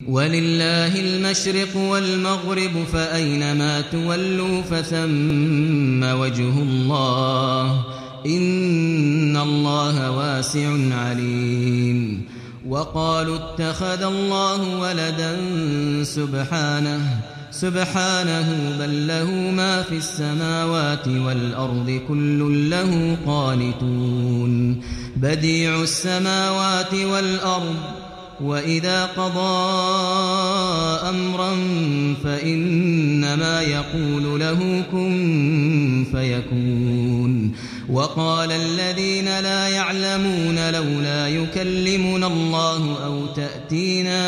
ولله المشرق والمغرب فأينما تولوا فثم وجه الله إن الله واسع عليم وقالوا اتخذ الله ولدا سبحانه سبحانه بل له ما في السماوات والأرض كل له قانتون بديع السماوات والأرض وإذا قضى أمرا فإنما يقول له كن فيكون وقال الذين لا يعلمون لولا يكلمنا الله أو تأتينا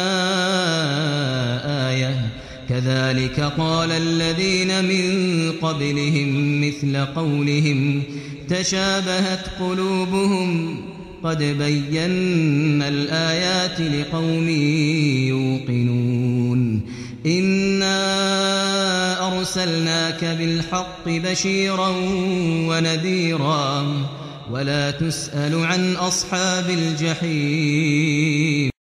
آية كذلك قال الذين من قبلهم مثل قولهم تشابهت قلوبهم قد بينا الآيات لقوم يوقنون إنا أرسلناك بالحق بشيرا ونذيرا ولا تسأل عن أصحاب الجحيم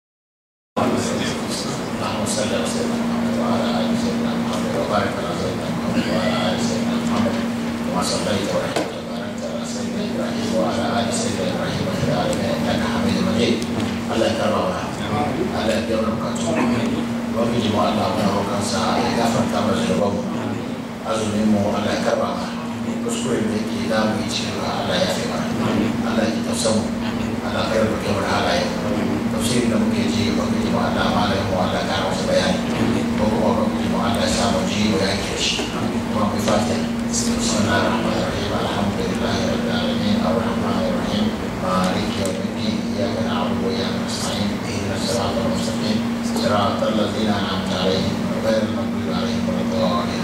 اللهم صل على سيدنا محمد وعلى ال سيدنا محمد وبارك على سيدنا محمد وعلى ال سيدنا محمد كما صليت ورحمت وباركت على سيدنا ابراهيم وعلى ال سيدنا ابراهيم في العالمين انك حميد مجيد الله يكرمنا الله يجبر بكاتهم وفي جماعة الله من هو كان ساعة يغفر كما زربه azumin mu Allah ya karba ma kuskure da yake da mu yi cewa Allah ya fi mana Allah ya tafsa mu Allah ya karba kamar halaye tafsirin da muke ji ba mu ji ma Allah malai mu Allah ya masa bayani ko kuma ba mu ji ma Allah ya samu ji wa ya ke shi kuma mu fata bismillahir rahmanir rahim alhamdulillahi rabbil alamin arrahmanir rahim مالك يوم الدين اياك نعبد واياك نستعين اهدنا الصراط المستقيم صراط الذين انعمت عليهم غير المغضوب عليهم ولا الضالين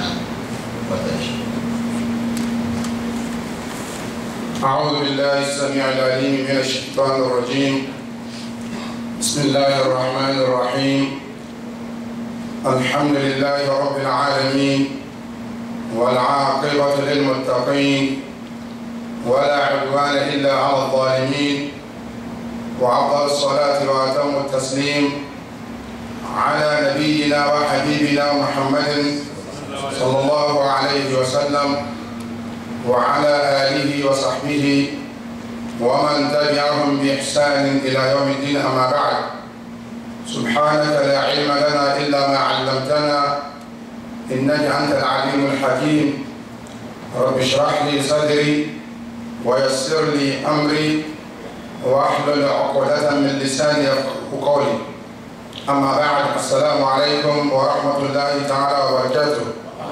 أعوذ بالله السميع العليم من الشيطان الرجيم بسم الله الرحمن الرحيم الحمد لله رب العالمين والعاقبة للمتقين ولا عدوان إلا على الظالمين وأفضل الصلاة وأتم التسليم على نبينا وحبيبنا محمد صلى الله عليه وسلم وعلى آله وصحبه ومن تبعهم بإحسان إلى يوم الدين أما بعد سبحانك لا علم لنا إلا ما علمتنا إنك أنت العليم الحكيم رب اشرح لي صدري ويسر لي أمري وأحلل عقدة من لساني يفقه قولي أما بعد السلام عليكم ورحمة الله تعالى وبركاته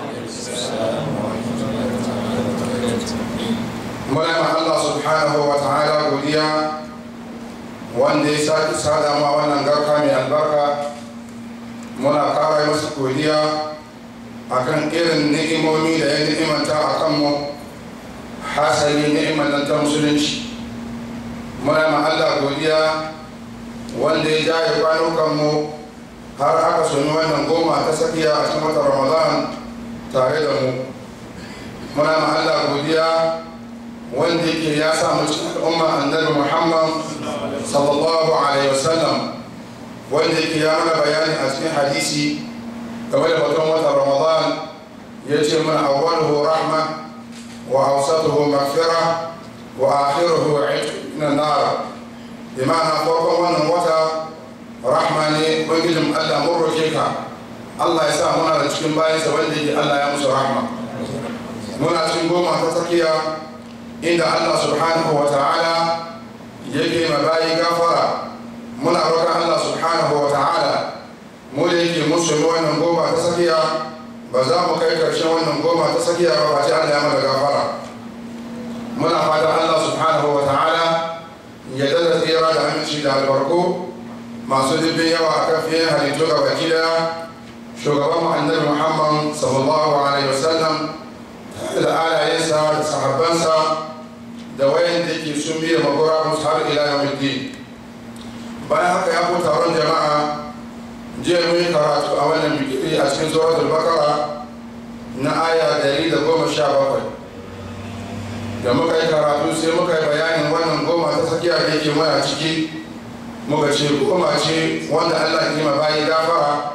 muna ma Allah subhanahu wa ta'ala godiya wanda ya sake sada ma wannan garka mai albarka muna kara masa godiya akan irin ni'imomi da ya ni'imanta a kanmu hasali ni'imar nan ta musulunci muna ma Allah godiya wanda ya jaye kwanukanmu har aka sami wannan goma ta sakiya a cikin watan ramadan tare da mu muna ma Allah godiya wanda yake ya samu cikin al'umma annabi muhammad sallallahu alaihi wasallam wanda yake ya mana bayani a cikin hadisi game da batun watan ramadan ya ce mana awwaluhu rahma wa awsatuhu maghfira wa akhiruhu itq min an-nar bi ma'ana farkon wannan wata rahma ne ubangijin Allah mun roke ka Allah ya sa muna da cikin bayansa wanda yake Allah ya musu rahma muna cikin goma ta tsakiya inda Allah subhanahu wa ta'ala yake mabayi gafara muna roƙon Allah subhanahu wa ta'ala mu da yake musulmi wannan goma ta sakiya ba za mu kai ƙarshen wannan goma ta sakiya ba face Allah ya mana gafara muna fata Allah subhanahu wa ta'ala ya dada tsira da aminci da albarku masu dubbin yawa a kan fiye halittu ga baki daya shugaban annabi muhammad sallallahu alaihi wasallam da alayensa da sahabbansa da wayan da ke sun biya magora musu har ila yau bayan haka ya ku taron jama'a jiya mun yi karatu a wannan bikiri a cikin suratul bakara na aya dari da goma sha bakwai da muka yi karatu sai muka yi bayanin wannan goma ta tsakiya da yake mana ciki muka ce goma ce wanda allah ke ma bayi gafara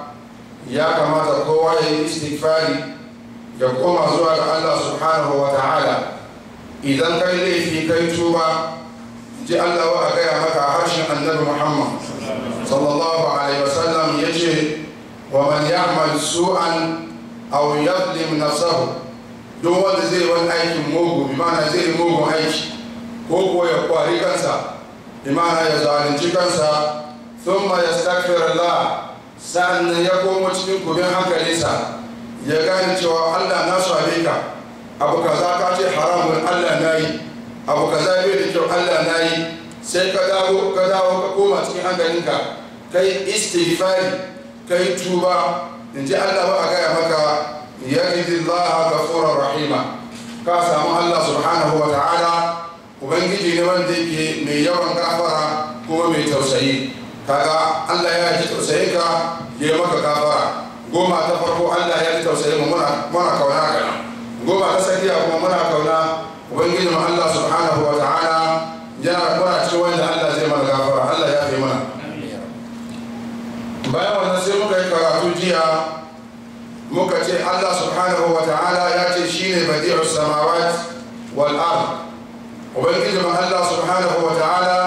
ya kamata kowa ya yi istighfari ya koma zuwa ga Allah subhanahu wa ta'ala idan kai laifi kai tuba ji Allah wa a gaya maka a harshen annabi Muhammad sallallahu alaihi wasallam ya ce wa man ya'mal su'an aw yadlim nafsahu duk wanda zai wani aikin mugu bi ma'ana zai yi mugun aiki ko kuwa ya kwari kansa bi ma'ana ya zalunci kansa thumma yastaghfir Allah sa'annan ya komo cikin kubin hankalinsa ya gane cewa Allah na same ka abu kaza ka ce haramun Allah na yi abu kaza bai da kyau Allah na yi sai ka dawo ka dawo ka koma cikin hankalinka kai istighfari kai tuba in ji Allah ba a gaya maka yajidillah ghafurur rahima ka samu Allah subhanahu wa ta'ala ubangiji ne wanda yake mai yawan gafara kuma mai tausayi kaga Allah ya ji tausayin ka ya maka gafara goma ta farko Allah ya ji tausayin mu muna muna kauna kana goma ta sakiya kuma muna kauna ubangiji mu Allah subhanahu wa ta'ala yana muna cikin wanda Allah zai mana gafara Allah ya fi mana bayan wannan sai muka yi karatu jiya muka ce Allah subhanahu wa ta'ala ya ce shine badi'u samawat wal ard ubangiji mu Allah subhanahu wa ta'ala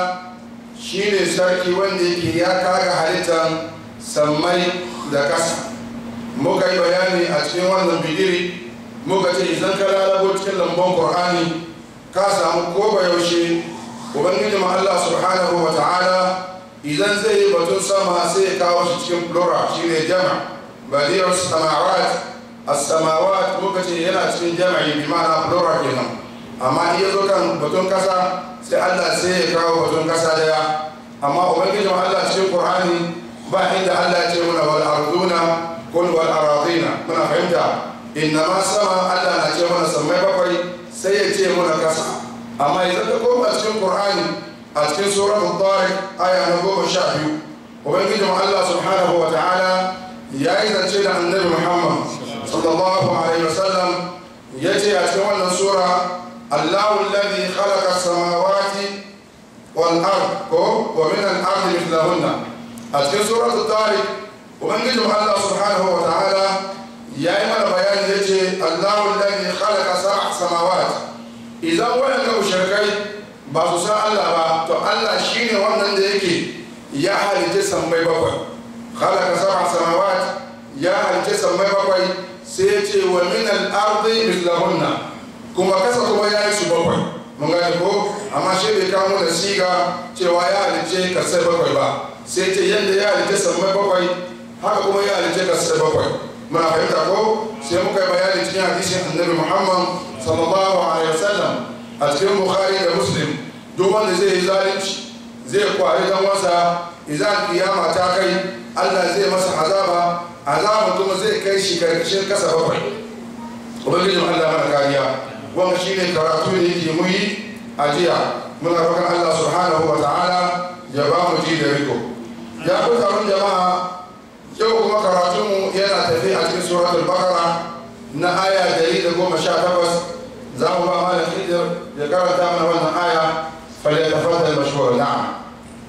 shine sarki wanda yake ya kaga halittar sammai da kasa muka yi bayani a cikin wannan bidiri muka ce idan ka lalabo cikin lambon qur'ani ka samu ko ba yaushe ubangiji mu Allah subhanahu wa ta'ala idan zai yi batun sama sai ya kawo shi cikin plural shine jama' badiyar samawat as-samawat muka ce yana cikin jama'i bi ma'ana plural kenan amma iya zo kan batun kasa sai Allah sai ya kawo batun kasa daya amma ubangijin Allah cikin Qur'ani ba inda Allah ce muna wal arduna kun wal aradina muna fahimta inna ma sama Allah na ce mana sammai bakwai sai ya ce muna kasa amma idan ka koma cikin Qur'ani a cikin suratul Tariq aya na goma sha biyu ubangijin Allah subhanahu wa ta'ala ya yi zance da annabi Muhammad sallallahu alaihi wasallam ya ce a cikin wannan sura Allahu alladhi khalaqa samawati wal ard ko wa min al ard mithlahunna a cikin suratul tariq ubangijin Allah subhanahu wa ta'ala ya yi mana bayani ya ce Allahu alladhi khalaqa sab'a samawati idan waɗanda mushrikai ba su san Allah ba to Allah shine wannan da yake ya halitta sammai bakwai khalaqa sab'a samawat ya halitta sammai bakwai sai ya ce wa min al-ardi mithlahunna kuma kasa kuma ya yi su bakwai mun gane ko amma shi bai kawo da siga cewa ya halitta kasai bakwai ba sai ce yadda ya halitta sammai bakwai haka kuma ya halitta kasai bakwai muna fahimta ko sai muka yi bayani cikin hadisin annabi muhammad sallallahu alaihi wasallam a cikin bukhari da muslim duk wanda zai yi zalunci zai kwari dan wasa idan kiyama ta kai Allah zai masa azaba azaba kuma zai kai shi karkashin kasa bakwai ubangijin Allah mana kariya wanda shine karatu da yake muyi a jiya muna roƙon Allah subhanahu wa ta'ala ya ba mu ji da riko ya ku taron jama'a yau kuma karatunmu yana tafi a cikin suratul bakara na aya dari da goma sha takwas za mu ba malam hidir ya karanta mana wannan aya falyatafaddal mashhur na'am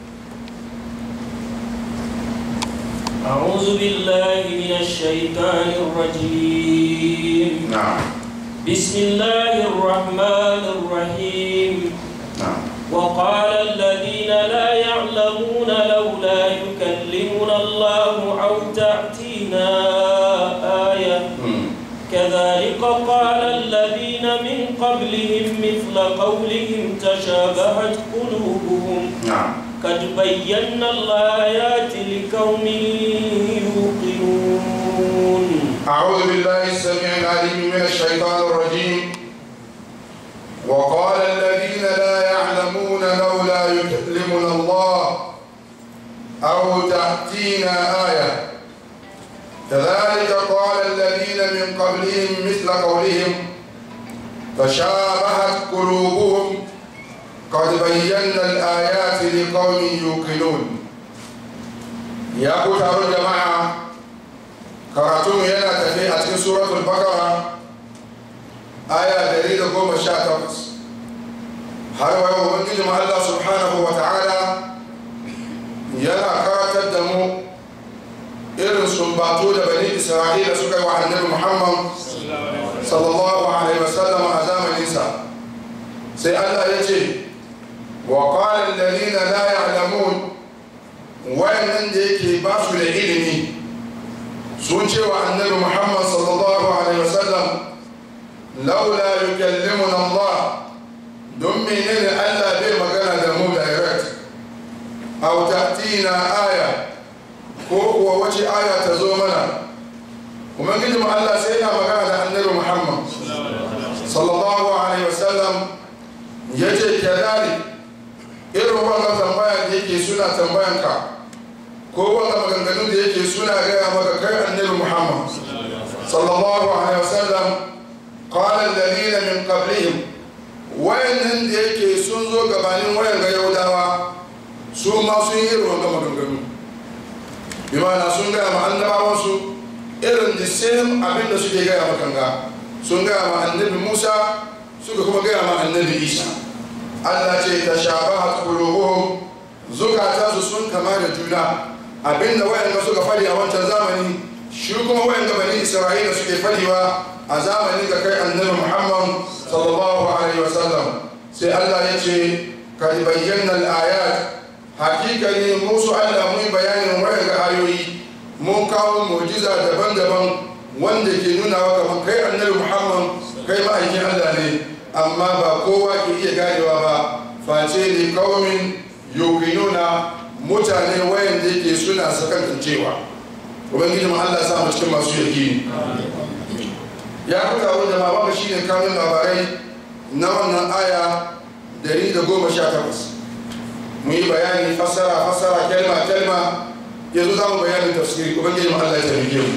أعوذ بالله من الشيطان الرجيم نعم بسم الله الرحمن الرحيم نعم وقال الذين لا يعلمون لولا يكلمنا الله أو تأتينا آية مم. كذلك قال الذين من قبلهم مثل قولهم تشابهت قلوبهم نعم قد بينا الآيات لقوم يوقنون أعوذ بالله السميع العليم من الشيطان الرجيم وقال الذين لا يعلمون لولا يكلمنا الله أو تأتينا آية كذلك قال الذين من قبلهم مثل قولهم تشابهت قلوبهم قد بينا الآيات لقوم يوقنون يا كتاب الجماعة karatunmu yana tafi a cikin suratul bakara aya dari da goma sha takwas har wa yau ubangijin Allah subhanahu wa ta'ala yana karatar da mu irin sumbato da bani isra'ila suka yi wa annabi muhammad sallallahu alaihi wasallam a zamaninsa sai allah ya ce wa qala alladhina la ya'lamun wayannan da yake ba su da ilimi sun ce wa annabi muhammad sallallahu alaihi wasallam laula yukallimuna allah don menene allah bai magana da mu direct aw ta'tina aya ko kuwa wace aya ta zo mana kuma gidi mu allah sai yana magana da annabi muhammad sallallahu alaihi wasallam ya ce kadalik irin wannan tambaya da yake suna tambayanka ko wanda maganganun da yake suna gaya maka kai annabi muhammad sallallahu alaihi wasallam qala alladhina min qablihim wayannan da yake sun zo gabanin wayan ga yaudawa su ma sun yi irin wannan maganganu bi ma'ana sun gaya ma annabawan su irin the same abin da suke gaya ma kanga sun gaya ma annabi musa suka kuma gaya ma annabi isa allah ce ta shabahat qulubuhum zukatansu sun kama da juna abinda wayanda suka fadi a wancan zamani shi kuma wayanda bani isra'ila suke fadiwa a zamanin da kai annabi muhammad sallallahu alaihi wasallam sai allah ya ce ka bayyana al-ayat hakikani musu allah mun bayanin wayanda ayoyi mun kawo mu'jiza daban-daban wanda ke nuna wa kamar kai annabi muhammad kai ma'aikin allah ne amma ba kowa ke iya ganewa ba face ne kaumin yuqinuna mutane wayan da yake suna sakantancewa ubangiji mu Allah sa mu cikin masu yakini ya kuka wanda ma babu shine kanun labarai na wannan aya 118 mu yi bayani fasara fasara kalma kalma yanzu za mu bayanin tafsiri ubangiji mu Allah ya taimake mu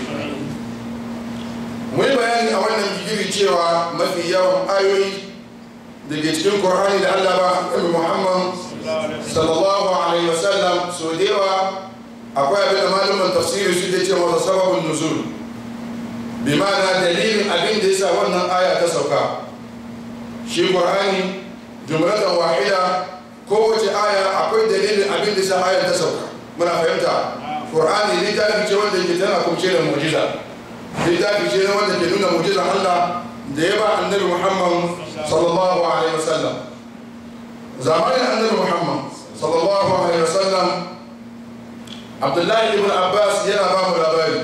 mu yi bayani a wannan bigiri cewa mafi yawan ayoyi da ke cikin Qur'ani da Allah ba Annabi Muhammad sallallahu alaihi wasallam so da yawa akwai abin da malaman tafsiri su ke ce masa sababin nuzul bi ma'ana dalilin abin da yasa wannan aya ta sauka shi Qur'ani jumlatan wahida kowace aya akwai dalilin abin da yasa aya ta sauka muna fahimta Qur'ani littafi ce wanda ke tana kumshe da mu'jiza littafi ce wanda ke nuna mu'jizan Allah da ya ba annabi Muhammad sallallahu alaihi wasallam zamanin annabi Muhammad sallallahu alaihi wasallam Abdullahi ibn Abbas yana ba mu labari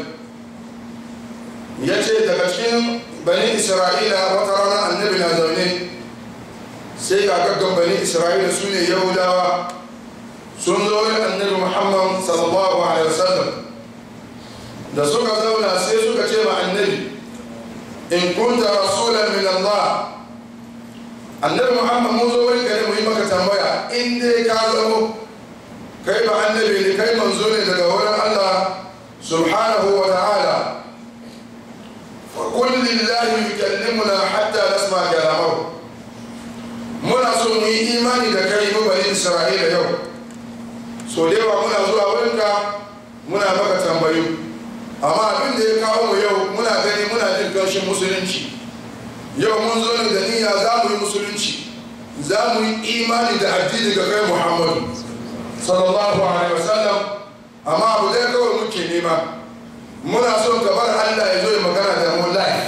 ya ce daga cikin bani Isra'ila wata rana annabi na zaune sai gagaggan bani Isra'ila su ne Yahudawa sun zo yin annabi Muhammad sallallahu alaihi wasallam da suka zauna sai suka ce ma annabi in kunta rasulan min Allah annabi Muhammad mun zo wurin gare mu yi maka tambaya in dai ka zamo kai ba annabi ne kai manzo ne daga wurin Allah subhanahu wa ta'ala fa qul lillahi yukallimuna hatta nasma kalamahu muna so mu yi imani da kai mu bani Isra'ila yau so da yawa muna zuwa wurinka muna maka tambayu amma abin da ya kawo mu yau muna gani muna jin ganshin musulunci yau mun zo ne da niyya za mu yi musulunci za mu yi imani da addini ga kai muhammadu sallallahu alaihi wasallam amma abu dai kawai muke nema muna son ka bar allah ya zo ya magana da mu live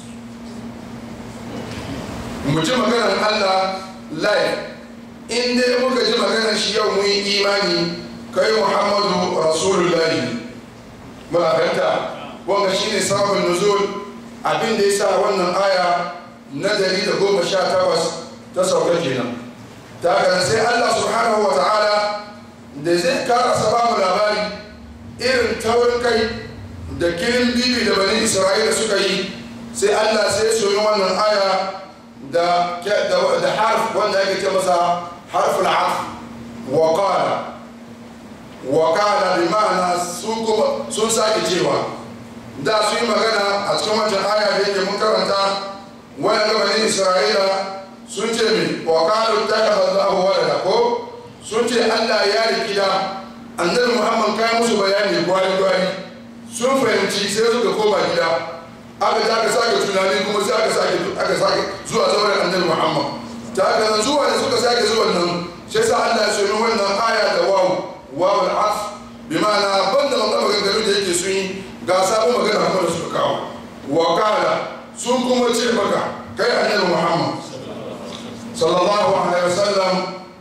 mu ji maganar allah live in dai muka ji maganar shi yau mun yi imani kai muhammadu rasulullahi muna fahimta wanga shine sababin nuzul abin da yasa wannan aya na dari da goma sha takwas ta sauka kenan ta haka sai Allah subhanahu wa ta'ala da zai karasa ba mu labari irin taurin kai da kilin bibi da bani isra'ila suka yi sai Allah sai soyi wannan aya da da harf wanda yake ce masa harful atf wa qala wakala bi ma'ana su kuma sun sake cewa da su yi magana a cikin wancan aya da yake mun karanta wani gabanin isra'ila sun ce mi wakalu ta kafa Allahu walada ko sun ce Allah ya rikida annabi Muhammad kai musu bayani gwari gwari sun fahimci sai suka koma gida aka ta aka sake tunani kuma sai aka sake aka sake zuwa zauren annabi Muhammad ta haka zuwa da suka sake zuwa nan sai sa Allah ya sami wannan aya da wawu wawul af bi ma'ana banda wannan maganganu da yake sun yi ga sabon magana kuma da suka kawo wa kala sun kuma ce maka kai annabi muhammad sallallahu alaihi wasallam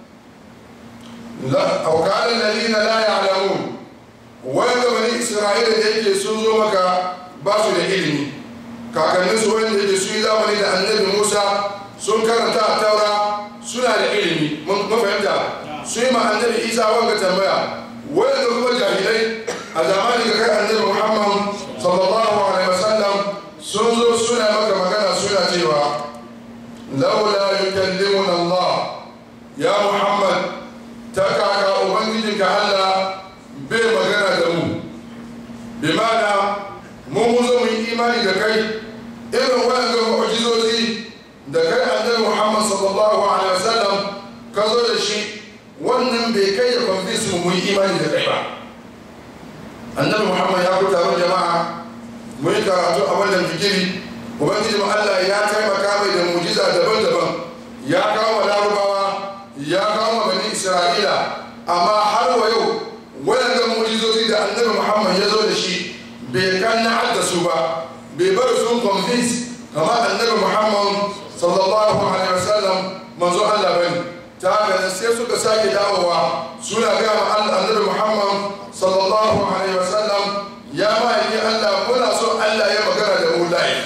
la aw qala alladhina la ya'lamun wanda bani isra'ila da yake sun zo maka ba su da ilimi kakannin su wanda yake su yi zamani da annabi musa sun karanta a taura suna da ilimi mun fahimta su yi ma annabi isa wanga tambaya wanda kuma jahilai a zamanin ga kai annabi muhammad sallallahu alaihi wasallam sun zo suna maka magana suna cewa laula yukallimuna allah ya muhammad ta kaka ubangijinka allah bai magana da mu bi mana mun mun zo mu yi imani da kai irin waɗanda mu'jizozi da kai annabi muhammad sallallahu alaihi wasallam ka zo da shi wannan bai kai ya convince mu yi imani da kai ba annabi muhammad ya ku taron jama'a mu yi karatu a wannan fikiri ubangiji mu allah ya taimaka mai da mujiza daban-daban ya kawo wa larubawa ya kawo wa bani isra'ila amma har wa yau waɗannan mujizozi da annabi muhammad ya zo da shi bai kan na su ba bai bar sun convince kamar annabi muhammad sallallahu alaihi wasallam manzo allah bane ta haka sai suka sake dawowa suna gaya ma annabi muhammad sallallahu alaihi wasallam ya ma'aiki allah muna so allah ya magana da mu live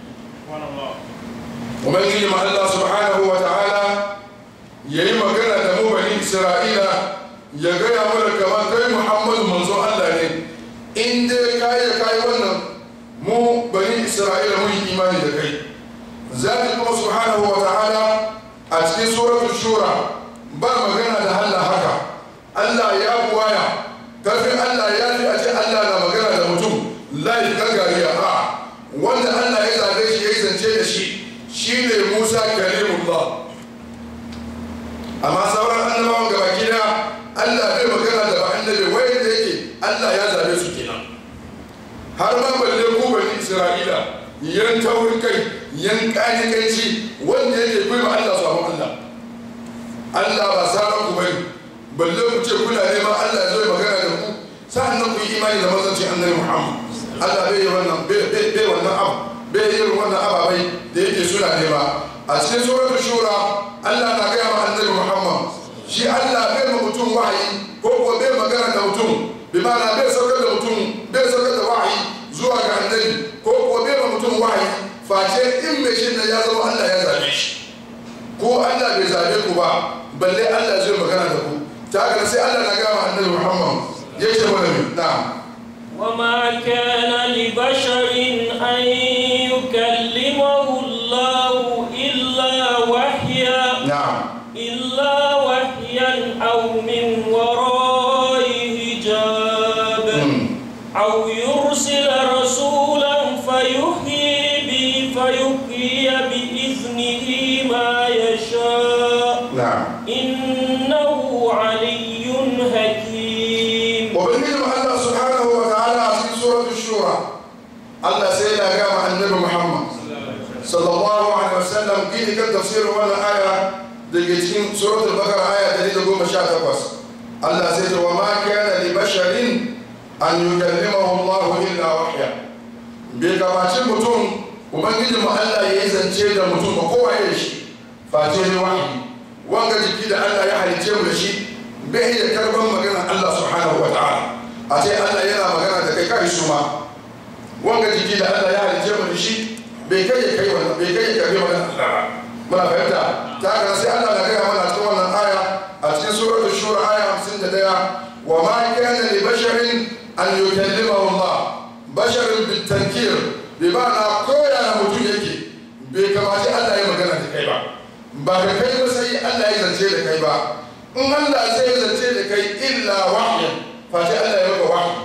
ubangiji ma allah subhanahu wa ta'ala ya yi magana da mu bani isra'ila ya gaya mana kamar kai muhammadu manzo allah ne in dai kayi da kayi wannan mu bani isra'ila mun yi imani da kai zaki kuma subhanahu wa ta'ala a cikin suratul shura ba magana da Allah haka Allah ya buwaya kafin Allah ya fi a ce Allah na magana da mutum layi gangariya a wanda Allah ya zabe shi ya yi zance da shi shi ne Musa kalimullah amma sauran annabawan gaba kina Allah bai magana da ba annabi wai da yake Allah ya zabe su kenan har ma balle ku bani Isra'ila yan taurin kai yan kanikanci wanda yake bai ma Allah sabon Allah Allah ba sabon ku bane balle ku ce kuna neman Allah ya zo ya magana da ku sa'annan ku yi imani da manzancin annabi Muhammad Allah bai yi wannan bai wannan abu bai yi wannan ababai da yake suna nema a cikin suratul shura Allah na gaya ma annabi Muhammad shi Allah bai ma mutum wahayi ko ko bai magana da mutum bi ma'ana bai saukar da mutum bai saukar da wahayi zuwa ga annabi ko ko bai ma mutum wahayi face in mai shi ya zama Allah ya zabe shi ko Allah bai zabe ku ba balle Allah zai magana da ku ta haka sai Allah na gama annabi Muhammad ya ce mana mi na'am وما كان لبشر أن يكلمه الله إلا وحيا na'am إلا وحيا أو من وراء حجاب أو يرسل رسولا فيحيي به فيحيي بإذنه ما يشاء na'am إنه علي حكيم ubangiji mu Allah subhanahu wa ta'ala a cikin suratul shura Allah sai ya gama annabi Muhammad sallallahu alaihi wasallam gini kan tafsirin wannan aya da ke cikin suratul bakara aya 118 Allah sai ce wa ma kana li basharin an yukallimahu Allah illa wahya bai kamaci mutum ubangiji mu Allah ya yi zance da mutum ba kowa ya shi face ne wahayi wanga jiki da Allah ya halice mu da shi bai iya karban magana Allah subhanahu wa ta'ala a ce Allah yana magana da kai kai su ma wanga jiki da Allah ya halice mu da shi bai kai ya kai wannan bai kai ya karbi magana Allah ba muna fahimta ta haka sai Allah na gaya mana cikin wannan aya a cikin suratul shura aya 51 wa ma kana li basharin an yukallimahu Allah basharin bitankir bi ma'ana koya mutum yake bai kamace Allah ya magana da kai ba ba ka kai ba sai Allah ya zance da kai ba in Allah sai ya zance da kai illa wahyin face Allah ya maka wahyi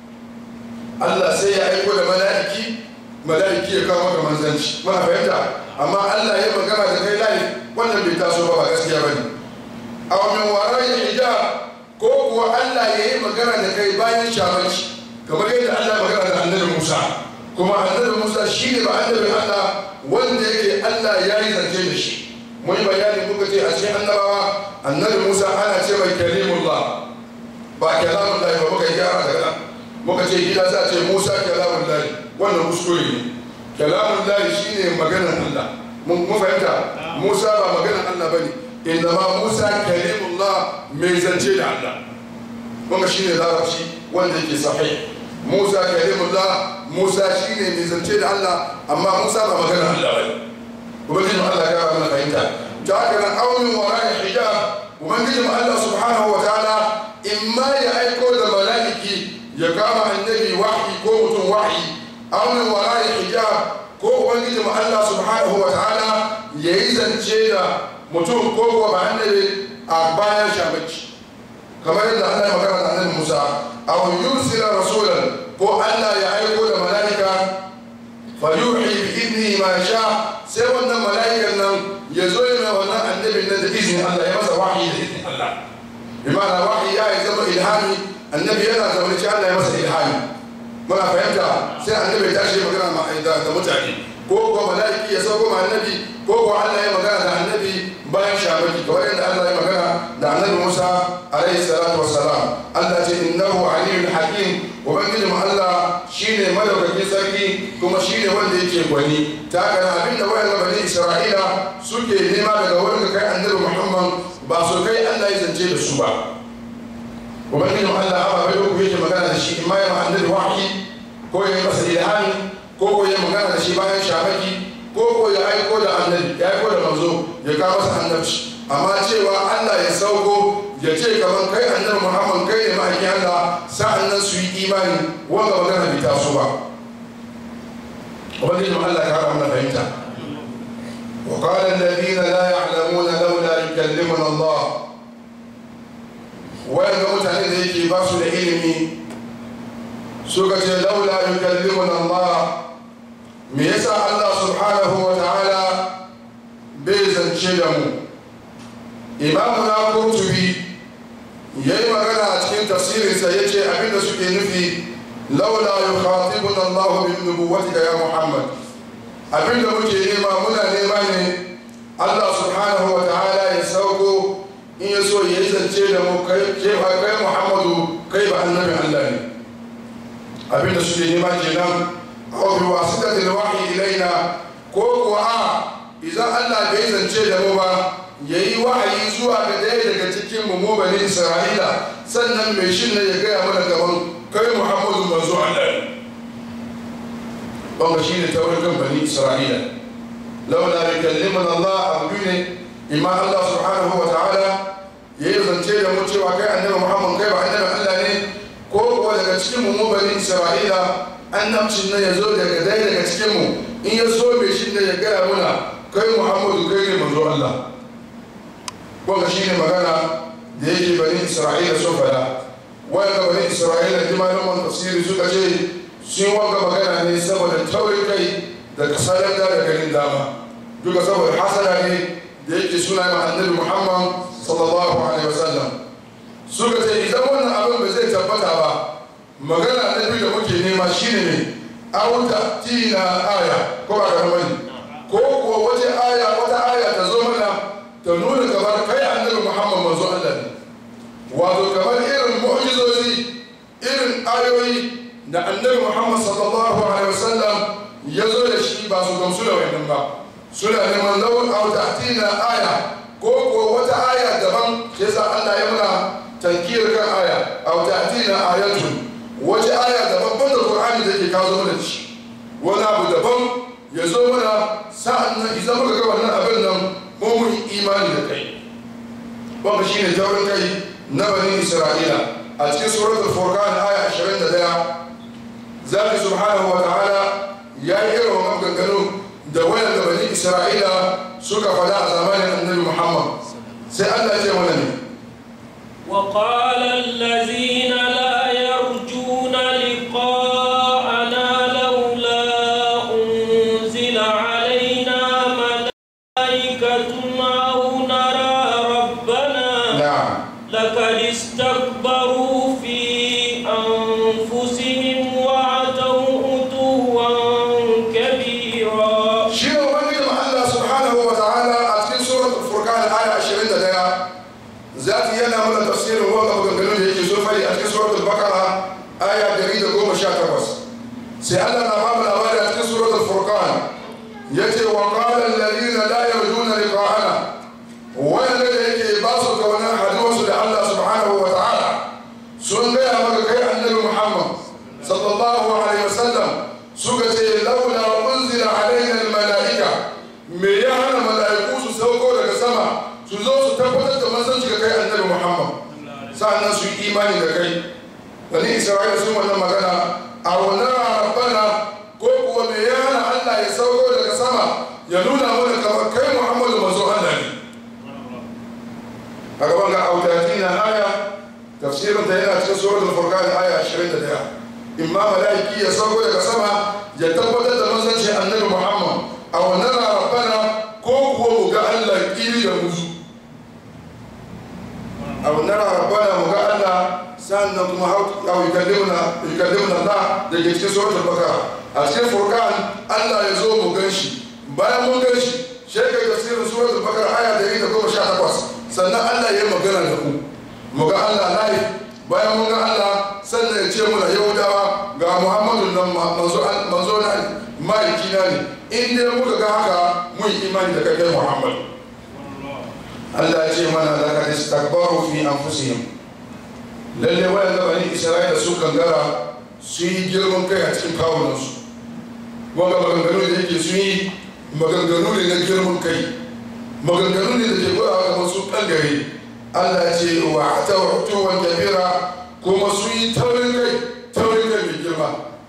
Allah sai ya aiko da mala'iki mala'iki ya kawo maka manzanci muna fahimta amma Allah ya magana da kai layi wannan bai taso ba ba gaskiya bane aw min wara'i hijab ko kuwa Allah ya yi magana da kai bayan shamanci kamar yadda Allah ya magana da annabi Musa kuma annabi Musa shi ne ba annabi Allah wanda yake Allah ya yi zance da shi mun yi bayani muka ce a cikin annabawa annabi Musa ana ce mai kalimullah ba kalamun lahi ba muka yi gyara daga nan muka ce gida za a ce Musa kalamun wannan kuskure ne kalamun lahi shine maganar Allah mun mun fahimta Musa ba maganar Allah bane inda ma Musa kalimullah mai zance da Allah kuma shine larabci wanda yake sahih Musa kalimullah Musa shine mai zance da Allah amma Musa ba maganar Allah bane ubangiji Allah ya ga mana fahimta ta haka nan aunin wara'i hijab ubangiji Allah subhanahu wa ta'ala imma ya aiko da mala'iki ya kama annabi wahyi ko mutum wahyi aunin wara'i hijab ko ubangiji Allah subhanahu wa ta'ala ya yi zance da mutum ko kuwa ba annabi a bayan shamaki kamar yadda Allah ya magana da annabi Musa aw yursila rasulan ko Allah ya aiko da mala'ika fa yuhi bi idni ma sha sai wannan mala'ikan nan ya zo yana wannan annabin nan da izinin Allah ya masa wahayi da izinin Allah bi ma'ana wahayi ya yi zama ilhami annabi yana zaune ci Allah ya masa ilhami muna fahimta sai annabi ya tashi magana da mutane ko ko mala'iki ya sauko ma annabi ko ko Allah ya magana da annabi bayan shamaki kamar yadda Allah ya magana da annabi Musa alaihi salatu wassalam Allah ce innahu aliyyun hakim ubangiji mu Allah shine madaukakin sarki kuma shine wanda yake gwani ta haka abin da wayan bani Isra'ila suke nema daga wurin kai annabi Muhammad ba su kai Allah ya zance da su ba ubangiji mu Allah amma bai uku yake magana da shi imma ya ma annabi wahyi ko ya yi masa ilhami ko ko ya magana da shi bayan shamaki ko ko ya aiko da annabi ya aiko da manzo ya kawo masa annabci amma cewa Allah ya sauko ya ce kamar kai annabi Muhammad kai ne ma'aikin Allah sa'an nan su yi imani wanda magana bai taso ba ubangiji Allah ya kara mana fahimta وقال الذين لا يعلمون لولا يكلمنا الله وين mutane da yake ba su da ilimi suka ce laula yukallimuna Allah me yasa Allah subhanahu wa ta'ala bai zance da mu imamu na kurtubi ya yi magana a cikin tafsirinsa ya ce abinda suke nufi laula yukhatibuna Allah bin nubuwatika ya Muhammad abinda muke nema muna nema ne Allah subhanahu wa ta'ala ya sauko in ya so ya yi zance da mu kai kai Muhammadu kai ba annabi Allah ne abinda suke nema kenan aw bi wasitatil wahyi ilaina ko kuwa a idan Allah bai zance da mu ba yayi wahayi zuwa ga ɗaya daga cikin mu mu bani Isra'ila sannan mai shin ne ya gaya mana gaban kai Muhammadu manzo Allah ne wanda shi ne taurin kan bani Isra'ila laula yukallimuna Allah abu ne imma Allah subhanahu wa ta'ala yayi zance da mu cewa kai annabi Muhammad kai ba annabi Allah ne ko kuwa daga cikin mu bani Isra'ila annabcin nan ya zo daga dai daga cikin mu in ya so mai shi ne ya gaya muna kai Muhammadu kai ne manzo Allah wanda shi ne magana da yake bani Isra'ila sun fada wanda bani Isra'ila jimalin man tafsiri suka ce sun wanga magana ne saboda taurin kai da kasalar da garin dama duka saboda hasana ne da yake suna ma annabi Muhammad sallallahu alaihi wasallam suka ce idan wannan abin ba zai tabbata ba magana na biyu da muke nema shine ne auta tina aya ko ba ga mani ko kuwa wace aya wata aya ta zo mana ta nuna kamar kai annabi Muhammad manzo Allah ne wato kamar irin mu'jizozi irin ayoyi da annabi Muhammad sallallahu alaihi wasallam ya zo da shi ba su gamsu da wannan ba suna neman lawan auta tina aya ko kuwa wata aya daban shi yasa Allah ya muna tankiyar kan aya aw ta'tina ayatun wace aya daban banda Qur'ani da ke kawo mana shi wani abu daban ya zo mana sa'an nan idan muka ga wannan abin nan mu mun imani da kai wanda shine taurin kai na bani Isra'ila a cikin suratul furqan aya 21 zaki subhanahu wa ta'ala ya yi irin wannan gangano da wayan da bani Isra'ila suka fada a zamanin annabi Muhammad sai Allah ya ce mana ne وقال الذين لا يرجون لقاءنا لولا أنزل علينا ملائكة أو نرى ربنا na'am لقد استكبروا في أنفسهم وعتوا عتوا كبيرا shi ne ubangijin Allah subhanahu wa ta'ala a cikin suratul furqan aya 21 zati yana mana tafsirin wannan maganganun da yake so fari a cikin suratul bakara aya 118 sai Allah na bamu yace wa qala alladhina la yarjuna liqa'ana wanda da yake ba su kaunar haduwarsu da Allah subhanahu wa ta'ala sun gaya maka kai annabi Muhammad sallallahu alaihi wasallam suka ce laula unzila alaina almalaika me ya hana mala'iku su sauko daga sama su zo su tabbatar da manzanci ga kai annabi Muhammad sa'annan su yi imani da kai bani Isra'ila sun wannan magana a wannan rabbana ko kuwa me ya hana Allah ya sauko daga sama ya nuna mana kamar kai Muhammadu manzo Allah ne a gaban ga audati na aya tafsirin ta yana cikin suratul furqan aya 21 imma malaiki ya sauko daga sama ya tabbatar da manzanci annabi Muhammad a wannan rabbana ko kuwa mu ga Allah kiri da muzu a wannan rabbana mu ga Allah sannan kuma hau yukallimuna yukallimuna Allah da ke cikin suratul baqara a cikin furqan Allah ya zo mu gan shi bayan mun gan shi shekar tafsirin suratul baqara aya 118 sannan Allah ya magana da ku mu ga Allah layi bayan mun ga Allah sannan ya ce muna yahudawa ga Muhammadu nan manzo manzo na ne maliki na ne in dai muka ga haka mun yi imani da kai Muhammad Allah ya ce mana da ka istakbaru fi anfusihim lalle wayan da bani Isra'ila su kangara su yi girman kai a cikin kawunansu wanda maganganu da yake su yi maganganu ne na girman kai maganganu ne da ke gwada kamar su ɓangare allah ce wa ta wani kabira kuma su yi taurin kai taurin kai mai girma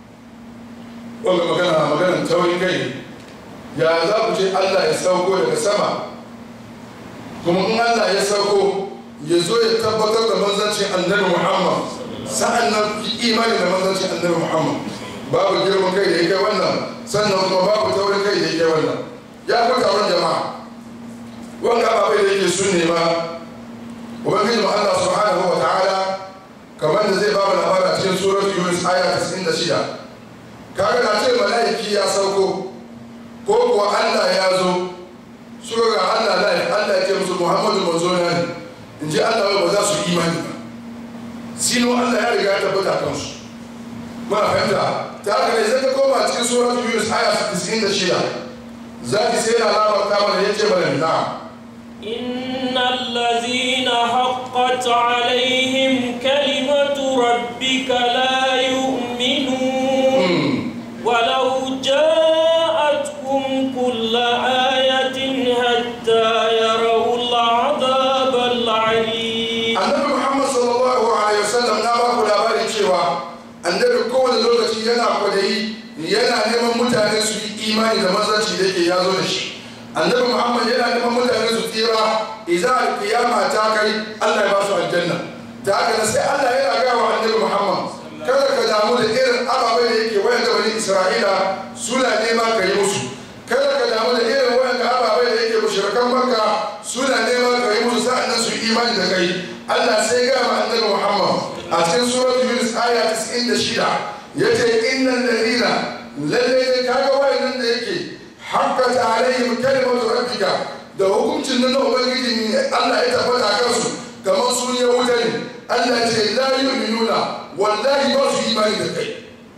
wanda magana maganan taurin kai ya za ku ce allah ya sauko daga sama kuma in allah ya sauko ya zo ya tabbatar da manzancin annabi muhammad sa'an nan imani da manzancin annabi muhammad babu girman kai da ya kai wannan sannan kuma babu taurin kai da ya kai wannan ya ku taron jama'a wanga ababai da yake sun nema ubangiji mu Allah subhanahu wa ta'ala kamar da zai ba mu labara cikin surat yunus aya 96 kaga da ce mala'iki ya sauko ko kuwa Allah ya zo suka ga Allah lai Allah ya ce musu Muhammadu manzo na ne in ji Allah ba za su imani ba sino Allah ya riga ya tabbata kansu muna fahimta ta haka ne zai ka koma cikin surat yunus aya 96 za ki sai na labarta mana ya ce mana na'am إن الذين حقت عليهم كلمة ربك لا يؤمنون ولو جاءتهم كل آية حتى يروا العذاب العليم annabi muhammad sallallahu alaihi wasallam na ba ku labarin cewa annabi kowane lokaci yana kwadayi yana neman mutane su yi imani da mazanci da yake ya zo da shi annabi muhammad yana neman mutane su tsira idan alkiyama ta kai allah ya ba su aljanna ta haka sai allah yana gaya wa annabi muhammad kada ka damu da irin ababai da yake wayan bani isra'ila suna nema ka yi musu kada ka damu da irin wayan ababai da yake mushrikan makka suna nema ka yi musu sa'annan su yi imani da kai allah sai ga ma annabi muhammad a cikin surat yunus aya 96 yace innal ladina lalle ne kaga wayan da yake haqqat alaihim kalimatu rabbika da hukuncin nan na ubangiji ne Allah ya tabbata kansu kamar sun ya wuta ne Allah ce la yu'minuna wallahi ba su imani da kai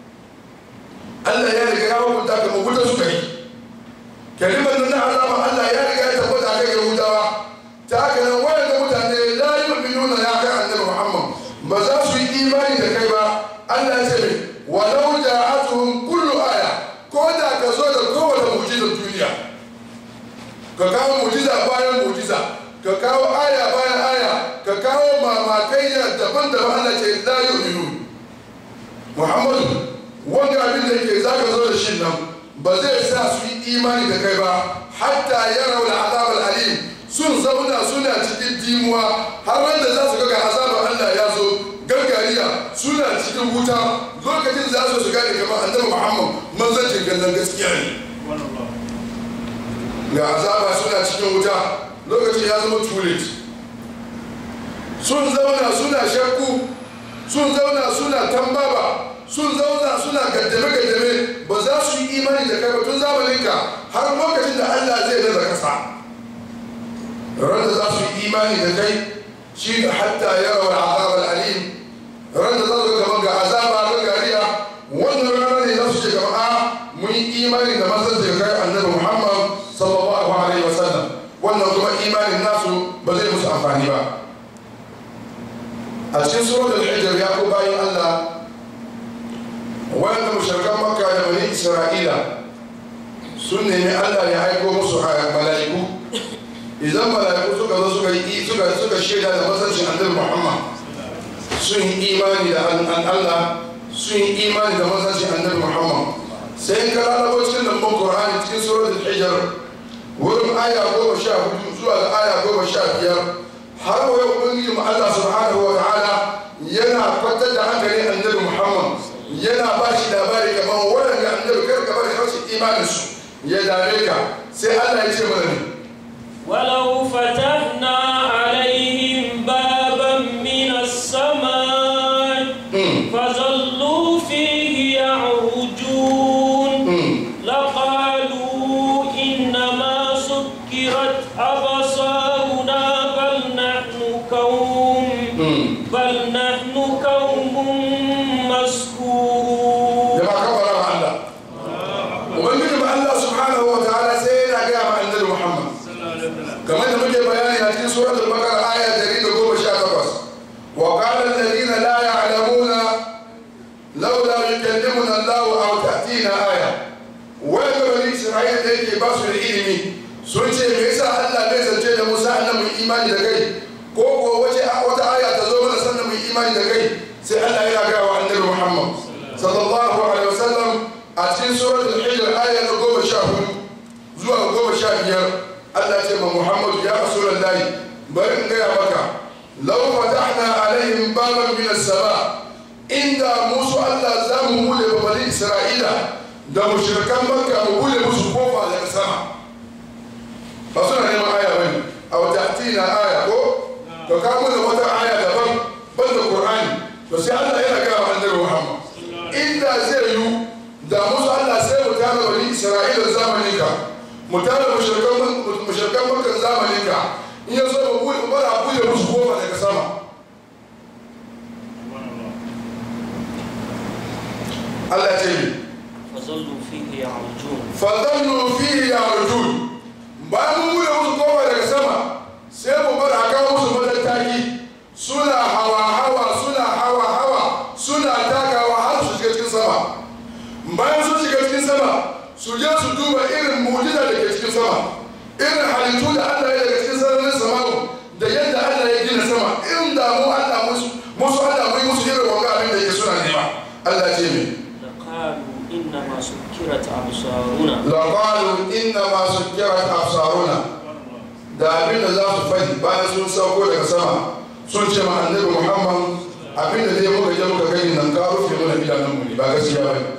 Allah ya riga ya hukunta kamar wuta su kai kalimar nan na azaba Allah ya riga ya tabbata kai ga wutawa ta haka nan wayan da mutane la yu'minuna ya kai annabi Muhammad ba za su yi imani da kai ba Allah ya ce mai walau ja'atuhum kullu aya ko da ka zo da kowane mu'jizar duniya ka kawo mu'jiza bayan mu'jiza ka kawo aya bayan aya ka kawo mamakai da daban-daban Allah ce la yu'minu Muhammadu wanda abin da ke zaka zo da shi nan ba zai sa su yi imani da kai ba hatta yarau al'azab al'alim sun zauna suna cikin dimuwa har wanda za su ga azabar Allah ya zo gargariya suna cikin wuta lokacin za su gane kamar annabi Muhammad manzancin kallon gaskiya ne ga azaba suna cikin wuta lokacin ya zama too late sun zauna suna shakku sun zauna suna tambaba sun zauna suna gaddame-gaddame ba za su yi imani da kai ba tun zamaninka har lokacin da Allah zai nada kasa ran da za su yi imani da kai shi da hatta yawa azabar alim ran da za su gaban ga azaba ga gariya wannan rana ne za su ce gaba a mun yi imani da mazan da kai annabi Muhammad amfani ba a cikin suratul hijr ya ku bayan Allah wanda mushrikan makka da bani isra'ila sun nemi Allah ya aiko musu mala'iku idan mala'iku suka zo suka yi suka suka shaida da masancin annabi Muhammad sun yi imani da Allah sun yi imani da masancin annabi Muhammad sai ka lalabo cikin lambun Qur'ani cikin suratul hijr wurin aya goma sha hudu zuwa ga aya goma sha biyar har wa yau ubangiji mu Allah subhanahu wa ta'ala yana kwantar da hankali annabi Muhammad yana ba shi labari kamar waɗanda annabi kar ka bari rashin imanin su ya dame ka sai Allah ya ce mana ne ولو فتحنا عليهم بابا من السماء فظلوا فيه يعرجون لقالوا إنما سكرت أبصارنا بل نحن قوم بل نحن قوم مسكورون jama'a kabara ma Allah ubangiji ma Allah subhanahu wa ta'ala sai yana gaya ma annabi Muhammad kamar da muke bayani a cikin suratul baqara aya 118 wa qala alladhina la ya'lamuna laula yukallimuna Allah aw ta'tina aya wai ga bani Isra'ila da yake ba su da ilimi sun ce me yasa Allah bai zance da Musa annabi imani da kai ko ko wace wata aya ta zo mana sannan mu imani da kai sai Allah yana gaya wa annabi Muhammad sallallahu alaihi wasallam a cikin suratul hijr aya na goma sha hudu zuwa goma sha biyar Allah ce ma Muhammadu ya rasulullahi bari in gaya maka law fatahna alaihim baban min as-sama inda musu Allah za mu bude ba bani Isra'ila da mushrikan Makka mu bude musu kofa daga sama ba suna neman aya bane a wata tina aya ko to ka mu da wata aya daban banda Qur'ani to sai Allah yana gaya wa annabi Muhammad inda zai yi da musu Allah sai mu tara bani Isra'ila zamanin ka mu tara mushrikan mushrikan Makka zamanin ka in ya so mu bude mu bara bude musu kofa daga sama Allah ya ce ni فظلوا فيه يعرجون fadallu fihi yarjun bayan mun bude musu kofa daga sama sai mu bar aka musu madattaki suna hawa hawa suna hawa hawa suna takawa har su shiga cikin sama bayan sun shiga cikin sama su je su duba irin mu'jiza da ke cikin sama irin halittu da Allah ya daga cikin sararin sama'u da yadda Allah ya gina sama irin da mu Allah musu musu Allah mu yi musu irin wanga abin da yake suna nema Allah ce mai لقالوا إنما سكرت أبصارنا labarin inna masu kiran absaruna da abin da za su faɗi bayan sun sauko daga sama sun ce ma annabi muhammad abin da zai muka je muka gani nan ka rufe mana idanunmu ne ba gaskiya ba ne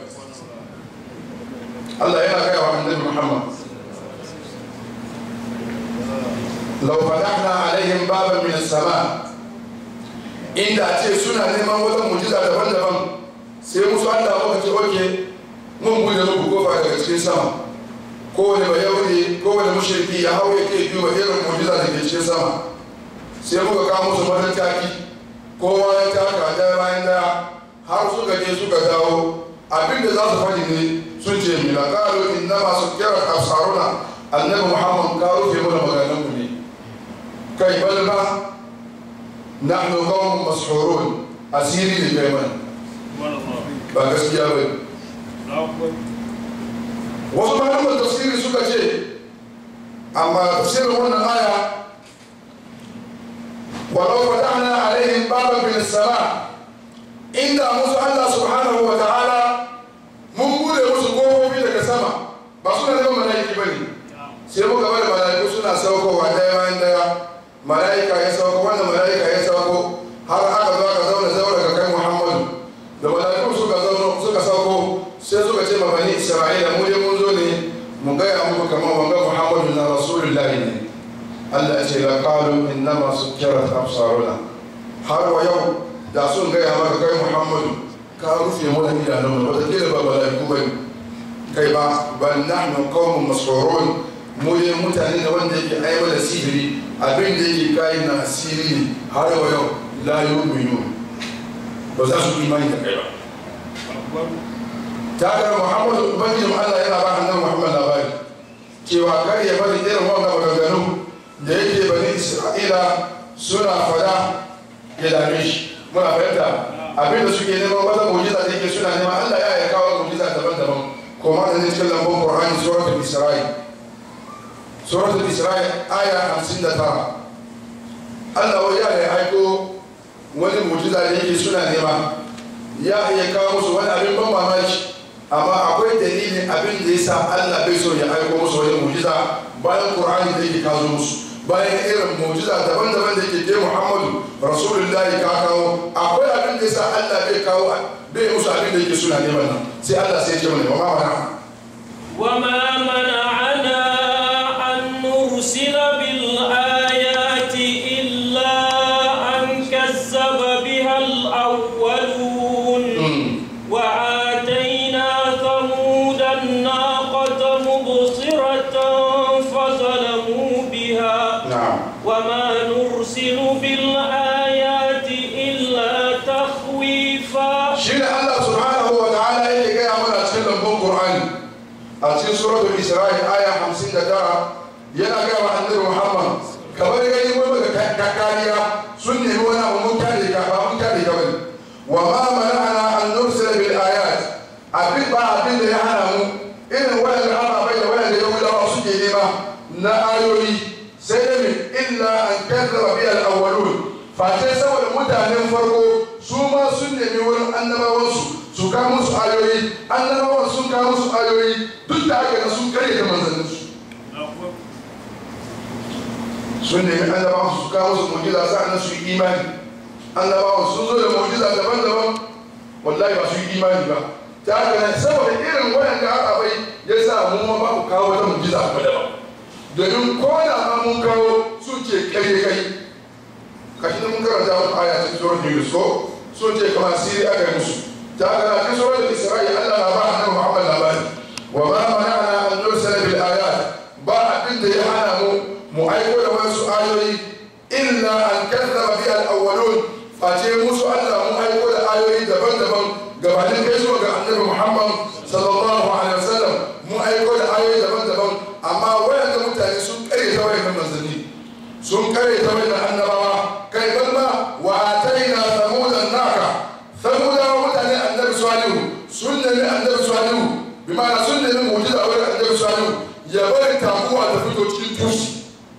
Allah yana gaya wa annabi muhammad lau fatahna alaihim baban min sama inda a ce suna neman wata mujiza daban-daban sai musu Allah muka ce oke mun bude muku kofa daga cikin sama kowane ba yauri kowane mushriki ya hau yake duba irin mujiza da ke cikin sama sai muka kawo musu matattaki kowa ya taka daya bayan daya har suka je suka dawo abin da za su faɗi ne sun ce mila ƙalu inna masu kira absaruna annabi muhammad ka rufe mana maganan mu ne kai bal ba nahnu qawmun mashhurun asiri ne kai mana ba gaskiya ba ne wasu malaman tafsiri suka ce amma tafsirin wannan aya walau fatahna alaihim baban min sama inda musu Allah subhanahu wa ta'ala mun bude musu kofofi daga sama ba suna neman mala'iki ba ne sai muka bari mala'iku suna saukowa daya bayan daya mala'ika ya sauko wannan mala'ika ya sauko har aka zo aka zauna zaura ga kai Muhammadu da mala'iku suka zauna suka sauko sai suka ce ma bani Isra'ila mu dai mun zo ne mu gaya muku kamar wanga Muhammadu na Rasulullahi ne Allah ya ce la qalu innama sukkirat absaruna har wa yau da sun gaya maka kai Muhammadu ka rufe mana idanun wata kila ba mala'iku ba kai ba bal nahnu qaumun masrurun mu ne mutane da wanda yake aiwa da sihiri abin da yake kai na asiri ne har wa yau la yu'minu ba za su imani da kai ba ta ga Muhammadu ubangijin Allah yana ba annabi Muhammad labari cewa kar ya bari irin wannan maganganu da yake bani Isra'ila suna fada ya dame shi muna fahimta abinda suke neman wata mujiza da yake suna neman Allah ya ya kawo mujiza daban-daban kuma da ne cikin lambun Qur'ani suratul Isra'i suratul Isra'i aya 59 Allah wai ya ya aiko wani mujiza da yake suna nema ya iya kawo musu wani abin ban mamaki amma akwai dalilin abin da yasa Allah bai so ya aiko musu wani mujiza bayan Qur'ani da yake kawo musu bayan irin mujiza daban-daban da yake je Muhammadu Rasulullahi ka kawo akwai abin da yasa Allah bai kawo bai musu abin da yake suna neman nan sai Allah sai ya ce mana wa ma وما منعنا أن نرسل بالآيات إلا أن كذب بها الأولون وآتينا ثمود الناقة مبصرة فظلموا بها na'am وما نرسل بالآيات إلا تخويفا shi ne Allah subhanahu wa ta'ala yake gaya mana cikin lambun Qur'ani a cikin suratul Isra'i aya 59 yana gaya wa annabi Muhammad kamar gani wai maka ka kariya sun nemi wani abu mun kare ka ba mun kare ka bane wa ma mana'ana an nursila bil ayat abin ba abin da ya hana mu irin wayan ababai da wayan da Yahudawa suke nema na ayoyi sai da min illa an kazzaba bi al awwalun face saboda mutanen farko su ma sun nemi wurin annabawansu su kawo musu ayoyi annabawan sun kawo musu ayoyi duk da haka na sun kare da manzanninsu sun nemi annabawan su kawo musu mujiza sa'annan su yi imani annabawan sun zo da mujiza daban-daban wallahi ba su yi imani ba ta haka nan saboda irin wayan da aka bai ya sa mu ma ba mu kawo wata mujiza ba daban domin ko da ma mun kawo su ce kai kai kashi da mun karanta wata aya cikin surat Yunus ko sun ce kamar siri aka yi musu ta haka na cikin surat Isra'i Allah na ba annabi Muhammad labari wa ma mana'ana an nursala bil ayat ba abin da ya hana mu mu aiko da wasu ayoyi illa an kazzaba bi al awwalun face musu Allah mu aiko da ayoyi daban-daban gabanin kai zuwa ga annabi Muhammad sallallahu alaihi wasallam mu aiko da ayoyi daban-daban amma wayan da mutane sun kare ta wayan manzanni sun kare ta wayan annabawa kai balma wa ataina samudan naka samudawa mutane annabi salihu sun nemi annabi salihu bi ma'ana sun nemi mu'jiza a wurin annabi salihu ya bari taguwa ta fito cikin tusi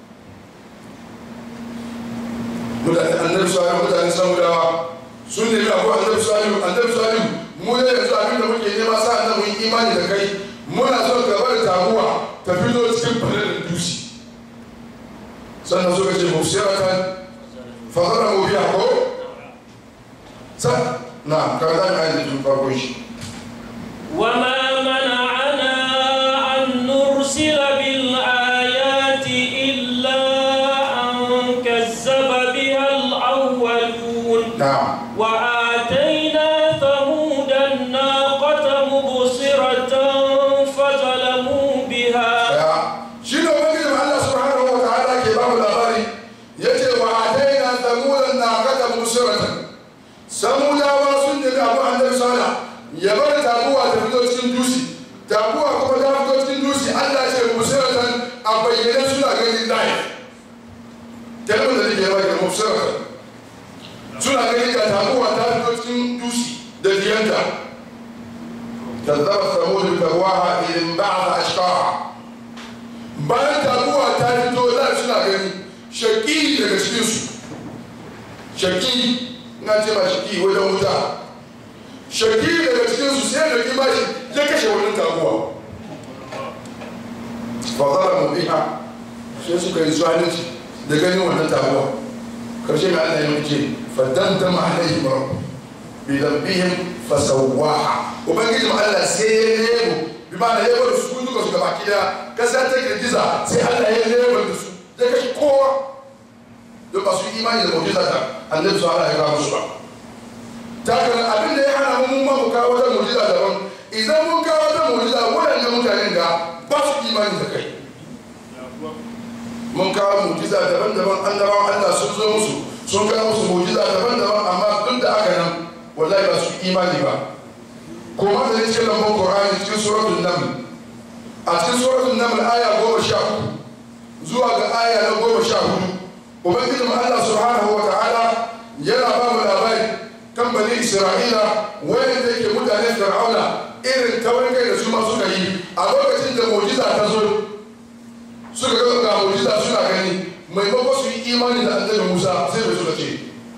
mutane annabi salihu mutane samudawa sun nemi abu annabi salihu annabi salihu mu ne yanzu abin da muke nema sa annabi mun yi imani da kai muna son ka bari taguwa ta fito cikin falarin tusi sannan suka ce mufsiratan fadara mu biya ko sa na ka da mai da farko shi وما منعنا أن نرسل بالآيات إلا أن كذب بها الأولون na'am وآتينا ثمود الناقة مبصرة فظلموا بها daya shi ne ubangijin Allah subhanahu wa ta'ala ke ba mu labari yace wa ataina samudan naqata musiratan samudawa sun nemi abu annabi sallallahu ya bar taguwa ta fito cikin dusi taguwa kuma ta fito cikin dusi Allah ce musiratan a bayyane suna ganin live kalmar da nake baki musiratan suna ganin ga taguwa ta fito cikin dusi da diyanta كذبت ثمود بتقواها إذ انبعث أشقاها bayan taguwa ta fito za suna gani shaki daga cikinsu shaki na ce ma shaki wajen wuta shaki daga cikinsu sai da kima shi ya kashe wani taguwa fadara mu biha sai suka yi zalunci da ganin wannan taguwa karshe mai Allah ya muke fadanta ma alaihi rabbu bi dambihim fasawwaha ubangiji Allah sai ya nemo bi ma'ana ya bar su duka su gaba kida kasa ta girgiza sai Allah ya nemo da su ya kashe kowa don ba su yi imani da mu'jiza ta annabi su Allah ya kawo musu ba ta kana abin da ya hana mu mun ma mu kawo wata mu'jiza daban idan mun kawo wata mu'jiza waɗannan mutanen da ba su imani da kai mun kawo mu'jiza daban-daban annabawan Allah sun zo musu sun kawo musu mu'jiza daban-daban amma duk da haka nan wallahi ba su imani ba kuma da cikin lambun Qur'ani cikin suratul Naml a cikin suratul Naml aya goma sha uku zuwa ga aya na goma sha hudu ubangiji mu Allah subhanahu wa ta'ala yana ba mu labari kan bani isra'ila wayanda yake mutanen fir'auna irin taurin kai da su ma suka yi a lokacin da mu'jiza ta zo suka ga ga mu'jiza suna gani maimakon su yi imani da annabi Musa sai bai suka ce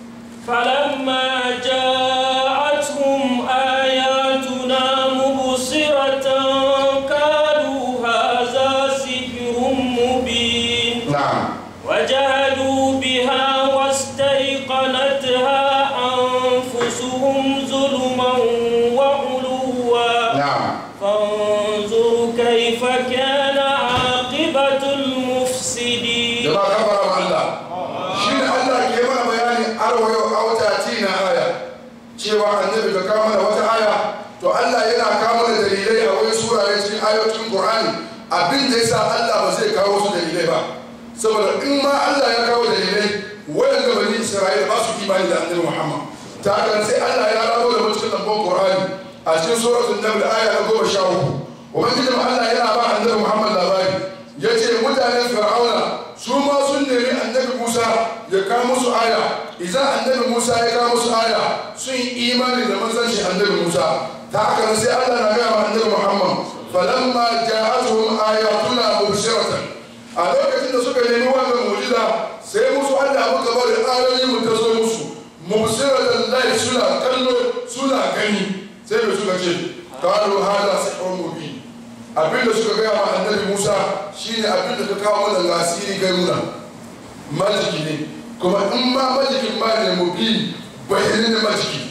فلما جاءتهم آياتنا مبصرة قالوا هذا سحر مبين na'am وجحدوا بها واستيقنتها أنفسهم ظلما وعلوا na'am فانظر كيف كان عاقبة المفسدين jama'a kafara ma Allah shi ne Allah ke mana bayani arwayo a wata tina aya cewa annabi ka kawo mana wata aya to Allah yana kawo mana dalilai a wani surare cikin ayoyin Qur'ani abin da yasa Allah ba zai kawo su dalilai ba saboda in ma Allah ya kawo dalilai wayan ga bani Isra'ila ba su imani da annabi Muhammad ta haka sai Allah ya rawo da mutum lambon Qur'ani a cikin suratul Nahl aya na goma sha uku ubangiji Allah yana ba annabi Muhammad labari ya ce mutanen fir'auna su ma sun nemi annabi musa ya kawo musu aya idan annabi musa ya kawo musu aya sun yi imani da manzanci annabi musa ta haka nan sai allah na gaya wa annabi muhammad falamma ja'atuhum ayatuna mubshiratan a lokacin da suka nemi wannan mu'jiza sai musu allah muka bari ayoyi mu ta zo musu mubshiratan lai suna kallo suna gani sai da suka ce qalu hada sihrun mubin abin da suka gaya ma annabi musa shine abin da ka kawo mana lasiri kai muna majiki ne kuma in ma majikin ma ne mu bi bayanin da majiki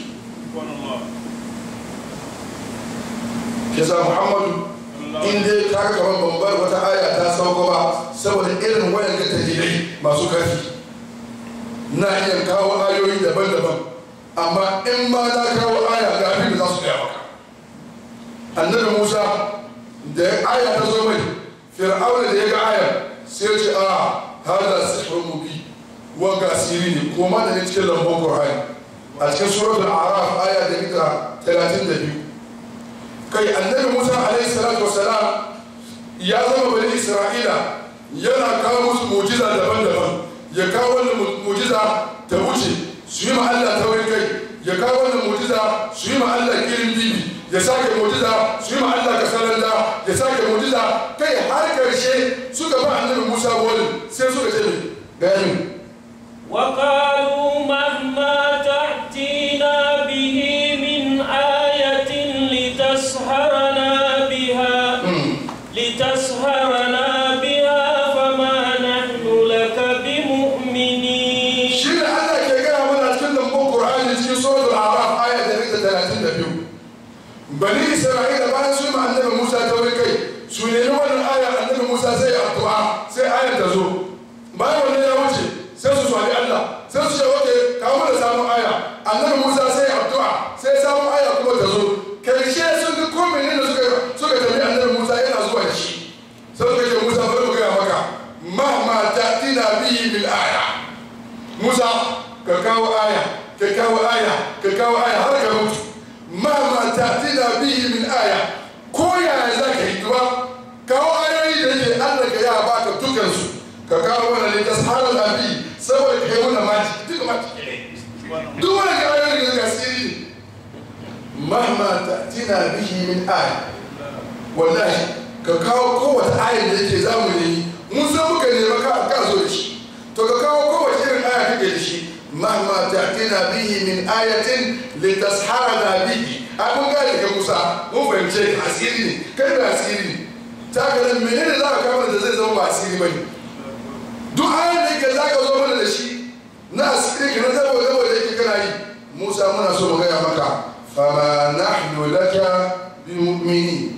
kisa muhammadu in dai ka ga kamar bambar wata aya ta sauko ba saboda irin wayan ga dalilai masu karfi na iya kawo ayoyi daban-daban amma in ma na kawo aya ga abin da za su gaya maka annabi musa da aya ta zo mai fir'auna da ya ga aya sai ce a hada sihrun mubi wanga asiri ne ko ma da ne cikin lambon qur'ani a cikin suratul a'raf aya da mita 32 kai annabi musa alaihi salatu wassalam ya zama bani isra'ila yana kawo musu mujiza daban-daban ya kawo wannan mujiza ta wuce su yi ma Allah taurin kai ya kawo wannan mujiza su yi ma Allah kirin bibi ya sake mujiza su yi ma Allah kasalanda ya sake mujiza kai har karshe suka ba annabi Musa wani sai suka ce mai gani وقالوا مهما تأتينا به من آية لتسحرنا بها لتسحرنا بها فما نحن لك بمؤمنين shi ne Allah ke gaya mana cikin lambun Qur'ani cikin suratul A'raf aya da rika talatin da biyu bani Isra'ila bayan su yi ma annabi Musa ta wuri kai su nemi wannan aya annabi Musa sai ya addu'a sai ayar ta zo bayan wannan ya wuce sai su swali Allah sai su ce oke kawo mana samun aya annabi Musa sai ya addu'a sai samun aya kuma ta zo karshe sun ga ko menene suka suka tafi annabi Musa yana zuwa da shi sai suka ce Musa bari mu gaya maka mahma ta'tina bihi bil aya Musa ka kawo aya ka kawo aya ka kawo aya har ka mutu ma ma ta'tina bihi min aya ko yaya za ka yi duba kawo ayoyi da yake Allah ka ya baka dukansu ka kawo wani ne ta saharar abi saboda ka yi wani maji duka maji ne duk wani ka ayoyi da gasiri ne ma ma ta'tina bihi min aya wallahi ka kawo kowace ayar da yake zamu ne mun san muka nema ka ka zo da shi to ka kawo kowace irin aya kake da shi mahma ta'tina bihi min ayatin litasharana bihi ai mun gane ka Musa mun fahimce ka asiri ne kai da asiri ne ta ga nan menene za ka kawo da zai zama ba asiri bane duk ayar da yake za ka zo mana da shi na asiri ka na zabo zabo da yake kana yi Musa muna so mu gaya maka fama nahnu laka bi mu'minin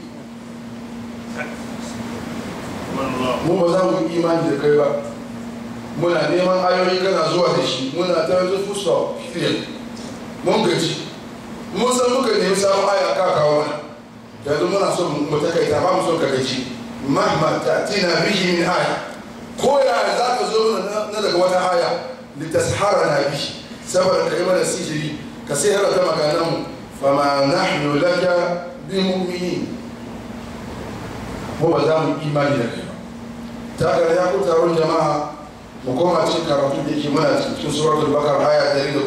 mu ba za mu yi imani da kai ba muna neman ayoyi kana zuwa da shi muna ta yanzu fusta period mun gaji mun san muka nemi samun aya ka kawo mana yanzu muna so mu takaita ba mu son ka gaji mahma ta'tina bihi min aya ko ya za ka zo mana na daga wata aya litasharana bihi saboda ka yi mana sihiri ka sai ta maganan mu fama nahnu laka bi mu'minin mu ba za mu imani da kai ba ta ga ya ku taron jama'a mu koma cikin karatu da yake muna cikin suratul bakar aya 118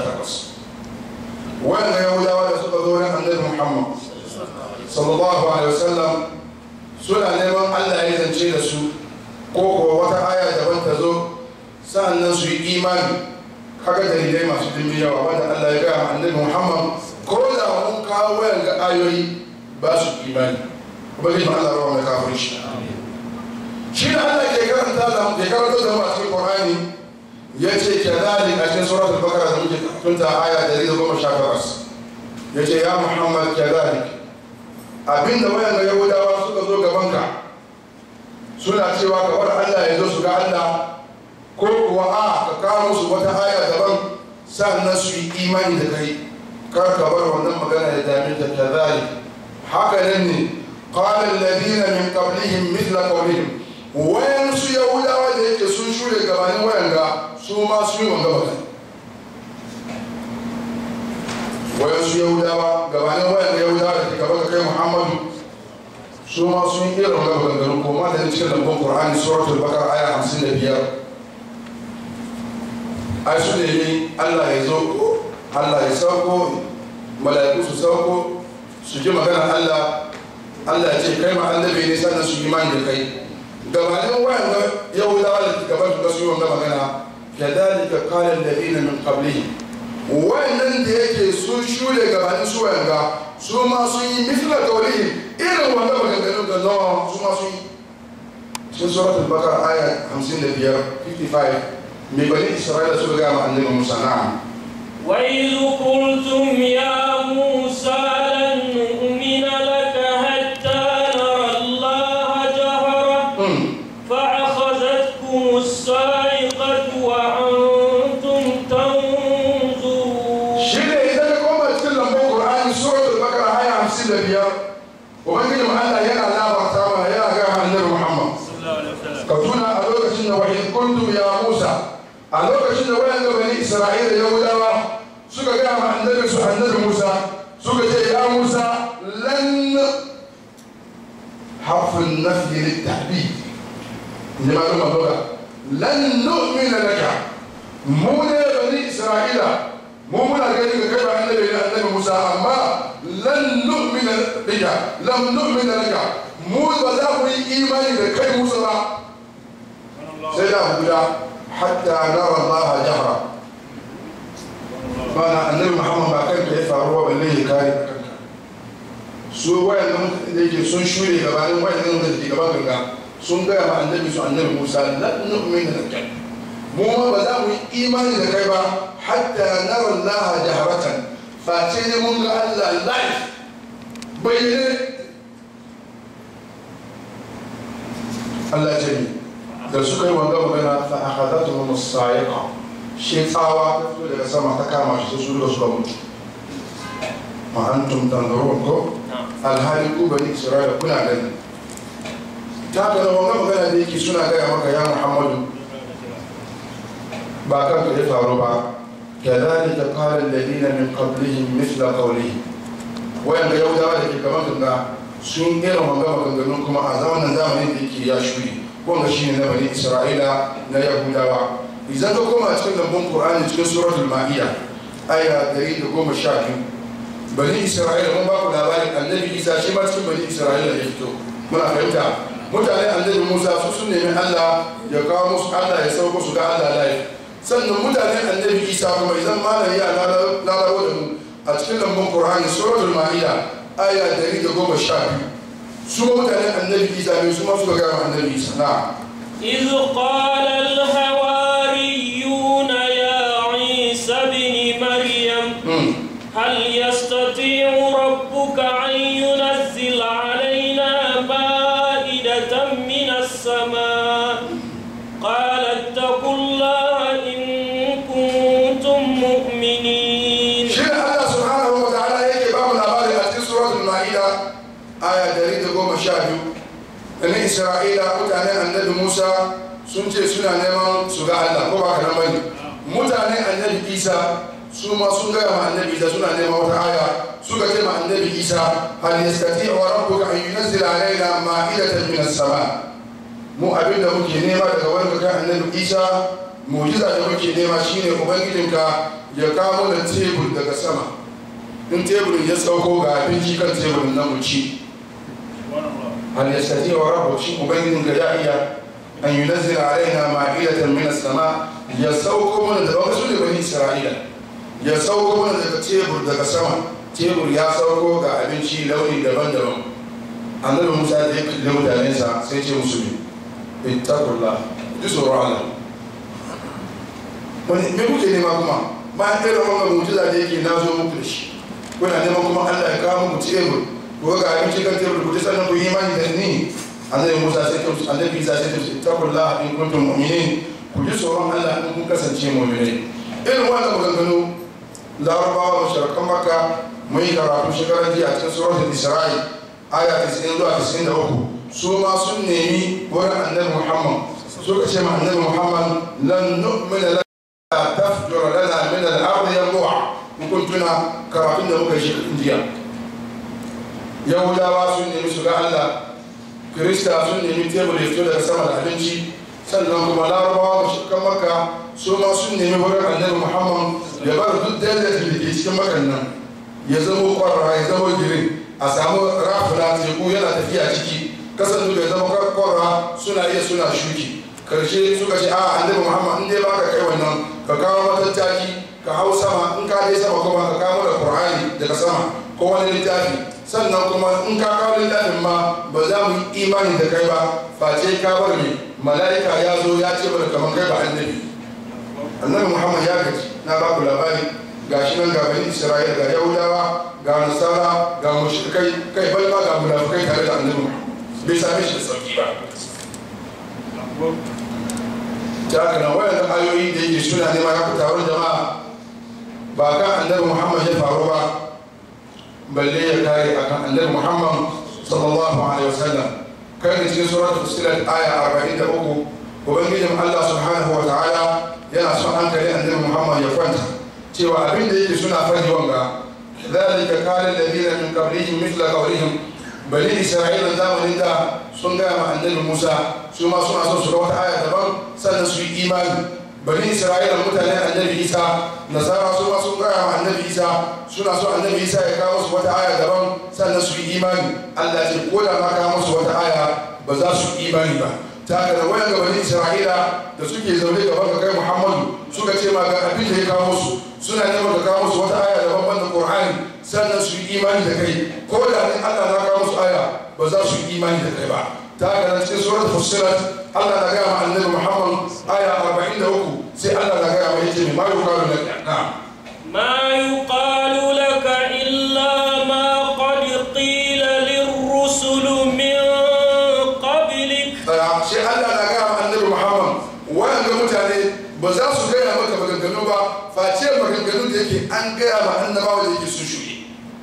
wannan yahudawa da suka zo ran annabi muhammad sallallahu alaihi wasallam suna neman allah ya zance da su ko ko wata aya daban ta zo sa'annan su yi imani kaga dalilai masu dimbin yawa wanda allah ya gaya annabi muhammad ko da mun kawo wayan ga ayoyi ba su imani kuma zai Allah rawa mai kafin shi shi da Allah ke karanta da ke karanta da mu a cikin Qur'ani yace kadhalik a cikin suratul baqara da muke tunta aya 118 yace ya Muhammad kadhalik abinda wayan ga Yahudawa suka zo gaban ka suna cewa ka bar Allah ya zo su ga Allah ko kuwa a ka kawo musu wata aya daban sannan su yi imani da kai kar ka bar wannan magana da dame ta kadhalik haka nan ne qala alladhina min qablihim mithla qawlihim wayan su yahudawa da yake sun shure gabanin wayan ga su ma su yi wanga magana wayan su yahudawa gabanin wayan ga yahudawa da ke gaba ga kai muhammadu su ma sun yi irin wanga maganganu ko ma da cikin lambun qur'ani suratul baqara aya 55 ai su ne Allah ya zo Allah ya sauko mala'iku su sauko su ji magana Allah Allah ya ce kai ma annabi ne sannan su imani da kai gabanin wayan ga yahudawa da gaban su su yi wanga magana kadhalika qala alladhina min qablihim wayannan da yake sun shure gabanin su wayan ga su ma sun yi mithla qawlihim irin wanga maganganun da nawa su ma sun yi cikin suratul baqara aya 55 55 mai bani isra'ila suka ga ma annabi musa na'am وإذ قلتم يا موسى لن نؤمن لك حتى نرى الله جهرة فأخذتكم الصاعقة وأنتم تنظرون shi ne idan ka koma cikin lambun qur'ani suratul baqara aya 55 ubangiji mu Allah yana labarta mana yana ga annabi Muhammad ka tuna a lokacin da wahid kuntum ya Musa a lokacin da wayan bani Isra'ila Yahudawa suka ga ma annabi su annabi Musa suka ce ya Musa lan harfin nafi littahdid ne malum lugha lan nu'mina laka mu ne bani Isra'ila mu muna gani ga kai ba annabi ne annabi Musa amma lan nu'mina laka lam nu'mina laka mu ba za mu yi imani da kai Musa ba sai da guda hatta nara Allah jahra bana annabi Muhammad ba kanka ya faruwa balle ya kare kanka su wayan nan da yake sun shure gabanin wayan nan da ke gaban ganga sun gaya ma annabi su annabi Musa lan nu'mina laka mu ma ba za mu yi imani da kai ba hatta nara Allah jaharatan face ne mun ga Allah live bayyane Allah ce ni da suka yi wanga magana fa akhadathum as-sa'iqa shi tsawa ta fito daga sama ta kama shi su da suka mutu ma antum tanzurun ko alhali ku bani isra'ila kuna gani ta ka da wanga magana da yake suna gaya maka ya muhammadu ba kan ka ya faru ba كذلك قال الذين من قبلهم مثل قولهم وين يهودا da ke gaban ganga sun irin wanga maganganun kuma a zamanin zamanin da yake ya shuri wanga shine na bani isra'ila na yahudawa idan ka koma cikin lambun qur'ani cikin suratul ma'ida aya 112 bani isra'ila mun ba ku labarin annabi isa shi ma cikin bani isra'ila ya fito muna fahimta mutane annabi musa su sun nemi allah ya kawo musu allah ya sauko su ga allah life sannan mutane annabi isa kuma idan malam ya lalawo da mu a cikin lambun qur'ani suratul ma'ida aya 112 su mutane annabi isa ne su ma suka ga annabi isa na إذ قال الحواريون يا عيسى ابن مريم هل يستطيع ربك أن ينزل علينا مائدة من السماء قال اتقوا الله إن كنتم مؤمنين shi ne allah subhanahu wa ta'ala yake ba mu labari a cikin suratul ma'ida aya 112 ɗan isra'ila mutane annabi musa sun ce suna neman su ga allah ko ba ka nan bane mutane annabi isa su ma sun gaya ma annabi isa suna neman wata aya suka ce ma annabi isa hal yastati wa rabbuka an yunzila alaina ma'idatan min as-sama mu abin da muke nema daga wani kai annabi isa mujiza da muke nema shine ubangijinka ya kawo da tebur daga sama in teburin ya sauko ga abinci kan teburin na mu ci hal yastati wa rabbu shi ubangijinka ya iya an yunazzila alaina ma'idatan min as-sama ya sauko mana da wasu da bani isra'ila ya sauko mana daga tebur daga sama tebur ya sauko ga abinci launi daban-daban annabi musa da ya kalli mutanensa sai ce musu ne ittaqullah ji tsoron Allah wani me kuke nema kuma bayan irin wannan mujiza da yake na zo muku da shi kuna neman kuma Allah ya kawo muku tebur ko ga abinci kan tebur ku ji sannan ku yi imani da ni annabi musa sai ta musu annabi isa sai ta musu ittaqullah in kuntum mu'minin ku ji tsoron Allah in kun kasance mu'minai irin wannan maganganu larabawa masharakan makka mun yi karatu shekarar jiya cikin suratul isra'i aya 90 zuwa 93 su ma sun nemi wurin annabi muhammad suka ce ma annabi muhammad lan nu'mina laka tafjura lana min al-ardi yanbu'a mun kun tuna karatun da muka yi shekarar jiya yahudawa sun nemi su ga allah kirista sun nemi tebur ya fito daga sama da abinci sannan kuma larabawa masharakan makka su ma sun nemi wurin annabi muhammad ya bar duk daidaitun da ke cikin makan nan ya zama kwarara ya zama girin a samu rafuna teku yana tafiya ciki kasan da ya zama kwarara suna iya suna shuki karshe suka ce a annabi muhammad in dai baka kai wannan ka kawo matattaki ka hau sama in ka je sama kuma ka kawo da qur'ani daga sama ko wani littafi sannan kuma in ka kawo littafin ma ba za mu yi imani da kai ba face ka bar me mala'ika ya zo ya ce mana kamar kai ba annabi annabi muhammad ya gaji na ba ku labari ga shi nan ga bani isra'ila ga yahudawa ga nasara ga mushrikai kai bal ma ga munafikai tare da annabi bai same shi da sauki ba ta haka nan wayan ayoyi da yake suna nema ya fita wurin jama'a ba kan annabi muhammad ya faru ba balle ya kare akan annabi muhammad sallallahu alaihi wasallam kai da cikin suratul fusilat aya 43 ubangijin allah subhanahu wa ta'ala yana son hankali annabi muhammad ya kwanta cewa abin da yake suna fari wanga zalika qala alladhina min qablihim mithla qawlihim bani isra'ila zamanin da sun gaya ma annabi musa su ma suna son su ga wata aya daban sannan su yi imani bani isra'ila mutanen annabi isa nasara su ma sun gaya ma annabi isa suna so annabi isa ya kawo musu wata aya daban sannan su yi imani allah ce ko da ma kawo musu wata aya ba za su yi imani ba ta haka da wayan gabanin isra'ila da suke zaune gaban ka kai muhammadu suka ce ma ga abin da ya kawo musu suna neman ka kawo musu wata aya daban banda qur'ani sannan su yi imani da kai ko da ne allah na kawo musu aya ba za su yi imani da kai ba ta haka da cikin surat fussilat allah na gaya ma annabi muhammad aya 43 sai allah na gaya ma yace ma yuqalu lak na'am ما يقال لك إلا ما قد قيل للرسل من قبلك tsaya shi Allah na gaya ma annabi Muhammad wanda mutane ba za su gaya maka maganganu ba face maganganun da yake an gaya ma annabawa da yake sun shuɗe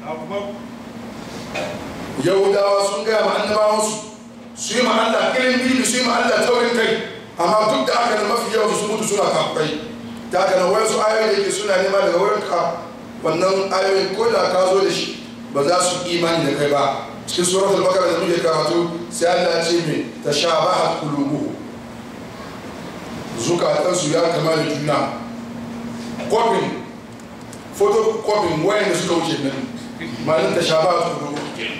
yahudawa sun gaya ma annabawansu su yi ma Allah irin bibi su yi ma Allah taurin kai amma duk da aka da mafi yawan su mutu suna kafurai ta haka nan wasu ayoyi da yake suna nema daga wurin ka wannan ayoyin ko da ka zo da shi ba za su imani da kai ba cikin suratul bakara da muke karatu sai Allah ya ce me tashabahat qulubuhum zukatansu ya kama da juna kofin foto kofin wayan da suka wuce nan malin tashabahat qulubuhum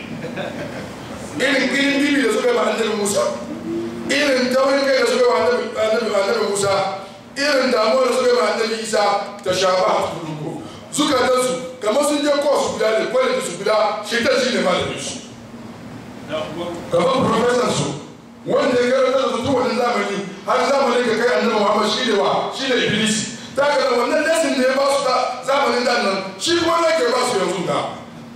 irin irin bibi da suka yi ma annabi Musa irin taurin kai da suka yi ma annabi annabi annabi Musa irin damuwa da suka yi ma annabi Isa tashabahat qulubuhum zukatansu kamar sun je kosu guda ne kwaliti su guda shi ta shi ne malamin su gaban professor su wanda ya karanta da su wani zamani har zamanin ka kai annabi Muhammad shi ne wa shi ne Iblis ta ga wannan lesson da ya ba su da zamanin da nan shi kuma ne ke ba su yanzu da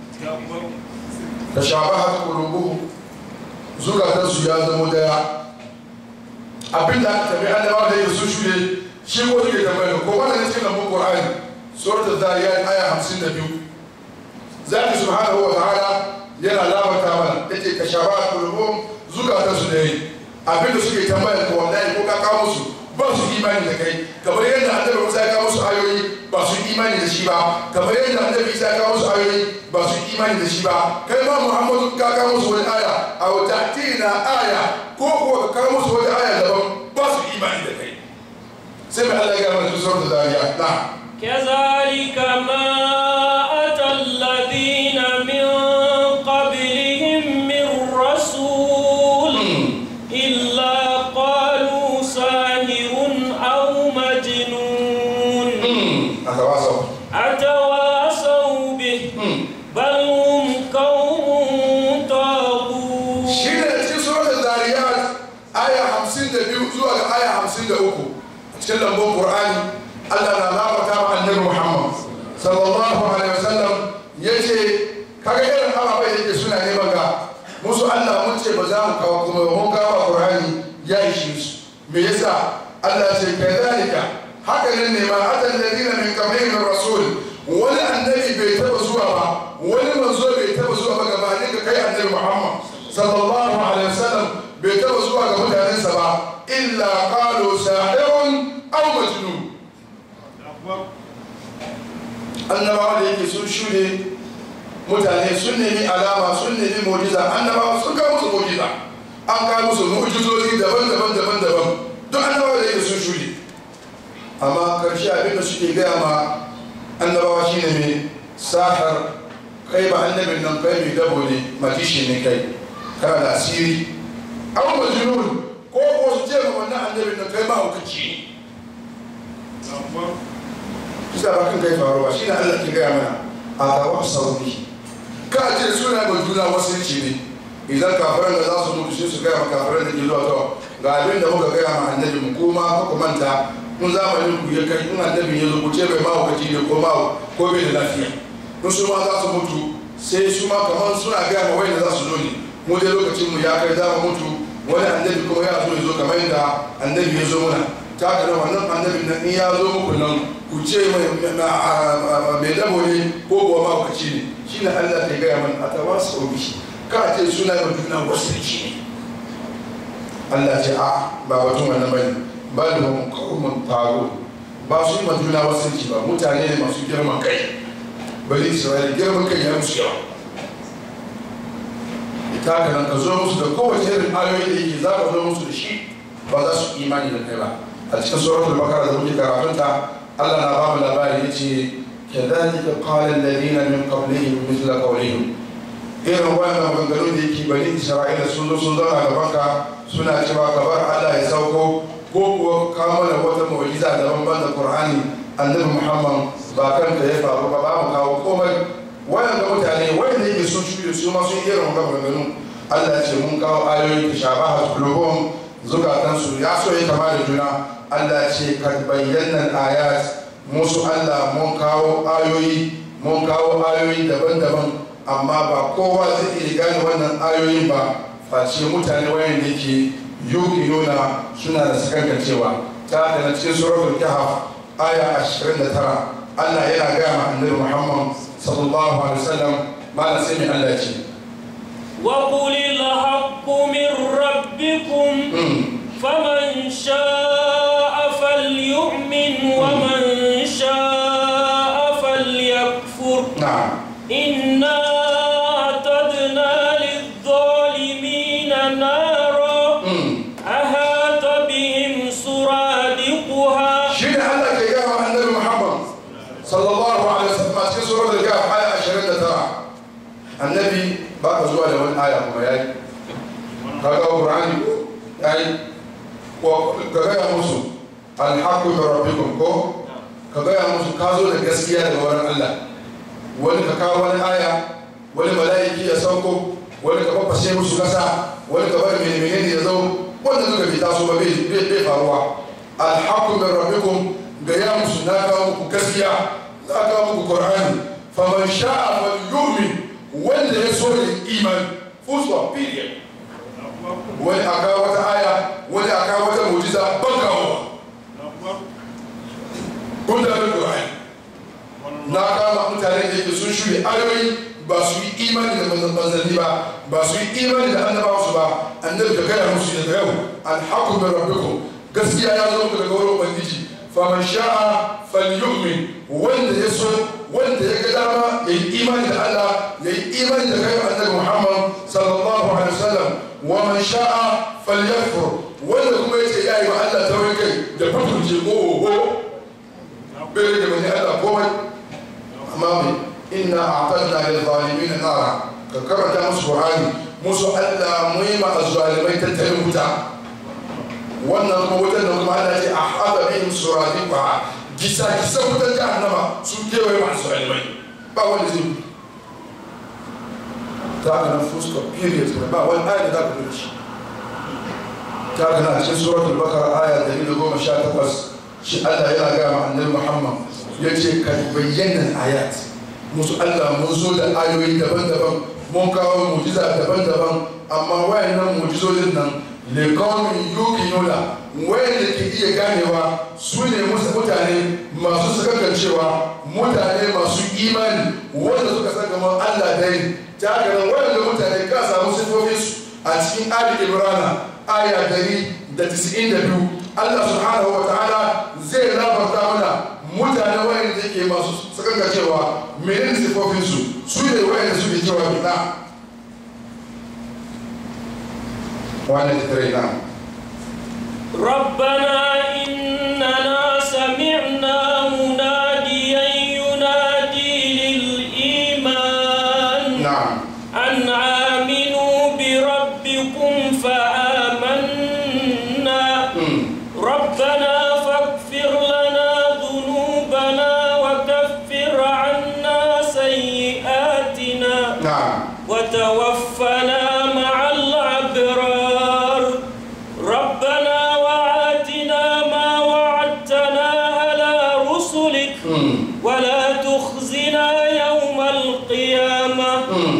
ta shabahat qulubuhum zukatan su ya zama daya abinda aka tabi annabawa da yake su shuɗe shi ko suke tambaya ko wannan cikin lambun Qur'ani suratul Zariyat aya 52 zaki subhanahu wa ta'ala yana labarta mana yace ka shaba kulubum zukatan su da yi abin da suke tambaya ko wallahi ko ka kawo musu ba su imani da kai kamar yadda annabi Musa ya kawo musu ayoyi ba su imani da shi ba kamar yadda annabi Isa ya kawo musu ayoyi ba su imani da shi ba kai ma Muhammadu ka kawo musu wani aya aw ta'tina aya ko ko ka kawo musu wani sai mai Allah ya gama cikin suratul zariyat na كذلك ما أتى الذين من قبلهم من رسول إلا قالوا ساهر أو مجنون aka wasa أتواصوا به بل هم قوم طاغون shi ne cikin suratul zariyat aya hamsin da biyu zuwa ga aya hamsin da uku a cikin lambun qur'ani Allah na lamata ma annabi Muhammad sallallahu alaihi wasallam yace kaga irin ababai da yake suna neman ga musu Allah mun ce ba za mu kawo kuma mun kawo qur'ani ya ishe su me yasa Allah ce kadhalika haka nan ne ma atan ladina min qablihim rasul wani annabi bai taba zuwa ba wani manzo bai taba zuwa ba gabanin ka kai annabi Muhammad sallallahu alaihi wasallam bai taba zuwa ga mutanensa ba illa qalu sahirun aw majnun annabawa da yake sun shuɗe mutane sun nemi alama sun nemi mujiza annabawa sun kawo musu mujiza an kawo musu mujizozi daban-daban daban-daban duk annabawa da yake sun shuɗe amma karshe abin da suke gaya ma annabawa shine mai sahar kai ba annabin nan kai mai dabo ne matishi ne kai kana da asiri an majnun ko ko su ce ma wannan annabin nan kai ma hukunci ne kisa ba kan kai faruwa shine Allah ke gaya mana a tawa sauri ka ce suna mai juna wasanci ne idan kafiran da za su mutu sai su gaya ma kafiran da ke zuwa to ga abin da muka gaya ma annabi mu kuma ku manta mun zamanin ku ya kai in annabi ya zo ku ce bai ma hukunci ne ko ma ko bai da lafiya in su ma za su mutu sai su ma kamar suna gaya ma wai da za su zo ne mu dai lokacin mu ya kai za mu mutu wani annabi kuma ya zo ya zo kamar yadda annabi ya zo muna ta haka nan wannan annabin nan in ya zo muku nan ku ce mai mai dabo ne ko kuwa ma ku ci ne shi ne Allah ta gaya mana a tawa su obi ka ce suna da juna wasu ne Allah ce a ba batun wannan bane ba da mun kawun taro ba su yi ma juna wasu ba mutane ne masu girman kai bari isra'ila girman kai ya musu yawa ita haka nan ka zo musu da kowace irin ayoyi da yake za ka zo musu da shi ba za su imani da kai ba a cikin suratul bakara da muke karatunta Allah na bamu labari yace kadhalika qala alladhina min qablihim mithla qawlihim irin wannan maganganun da yake bani isra'ila sun zo sun zauna gaban ka suna cewa ka bar Allah ya sauko ko kuwa ka mana wata mu'jiza daban ban da Qur'ani annabi Muhammad ba kanka ya faru ba ba mu kawo komai wayan ga mutane wayan da yake sun shuɗe su ma sun irin wannan maganganun Allah ya ce mun kawo ayoyi da shabaha qulubuhum zukatansu ya so ya kama da juna Allah ce kad bayyana ayat musu Allah mun kawo ayoyi mun kawo ayoyi daban-daban amma ba kowa zai iya gane wannan ayoyin ba face mutane wayan da ke yuki nuna suna da sakankancewa ta haka na cikin suratul kahf aya 29 Allah yana gaya ma annabi Muhammad sallallahu alaihi wasallam malam sai mai Allah ce وقل الحق من ربكم فمن شاء فليؤمن ومن شاء فليكفر na'am إنا أعتدنا للظالمين نارا أحاط بهم سرادقها shi ne Allah ke gaya wa annabi Muhammad sallallahu alaihi wasallam a cikin suratul kahf aya 29 annabi ba ka zuwa da wani aya kuma yayi kaga Qur'ani yayi ko ka gaya musu alhaqqu min rabbikum ko ka gaya musu ka zo da gaskiya daga wurin Allah wani ka kawo wani aya wani mala'iki ya sauko wani ka fafashe musu kasa wani ka bari mai menene ya zo wanda duka bai taso ba bai bai faruwa alhaqqu min rabbikum ga ya musu na kawo muku gaskiya na kawo muku qur'ani faman sha'a falyu'min wanda ya so ya iman full stop period wani a kawo wata aya wani a kawo wata mujiza ban kawo kun da qur'ani na kama mutane da yake sun shirya ayoyi ba su yi imani da manzanni ba ba su yi imani da annabawa su ba annabi ka gaya musu daga yau alhaqu min rabbikum gaskiya ya zo daga wurin ubangiji faman sha'a falyu'min wanda ya so wanda ya ga dama ya yi imani da Allah ya yi imani da kai annabi Muhammad sallallahu alaihi wasallam wa man sha'a falyakfur wanda kuma yace ya yi wa Allah taurin kai da fiturce ko oho bai rage bane Allah komai amma mai inna a'tadna lil zalimin nara ka karanta musu qur'ani musu Allah mu yi ma azzalimai tattalin wuta wannan kuma wutar da kuma Allah ce a haɗa bihim suradiqa gisa gisa wutar jahannama su kewaye masu zalimai ba wanda zai ta ga nan fuska period ba wani aya da za ka dole shi ta ga nan cikin suratul bakara aya da da goma sha takwas shi Allah yana gaya ma annabi Muhammad ya ce ka bayyana ayat musu Allah mun zo da ayoyi daban-daban mun kawo mujiza daban-daban amma wayannan mujizojin nan lekaunin yukinuna wayanda ke iya ganewa su ne musu mutane masu sakankancewa mutane masu imani wanda suka san kamar Allah dai ta ganin wayanda mutane ka samu sifofinsu a cikin ali imrana aya dari da tisa'in da biyu Allah subhanahu wa ta'ala zai labarta mana mutane wayanda ke masu sakankancewa menene sifofinsu su ne wayanda suke cewa bida وانا تدرينا ربنا إننا سمعنا مناديا ينادي للإيمان نعم أن آمنوا بربكم فآمنا ربنا فاغفر لنا ذنوبنا وكفر عنا سيئاتنا نعم وتوفنا مع الأبرار ربنا وآتنا ما وعدتنا على رسلك ولا تخزنا يوم القيامة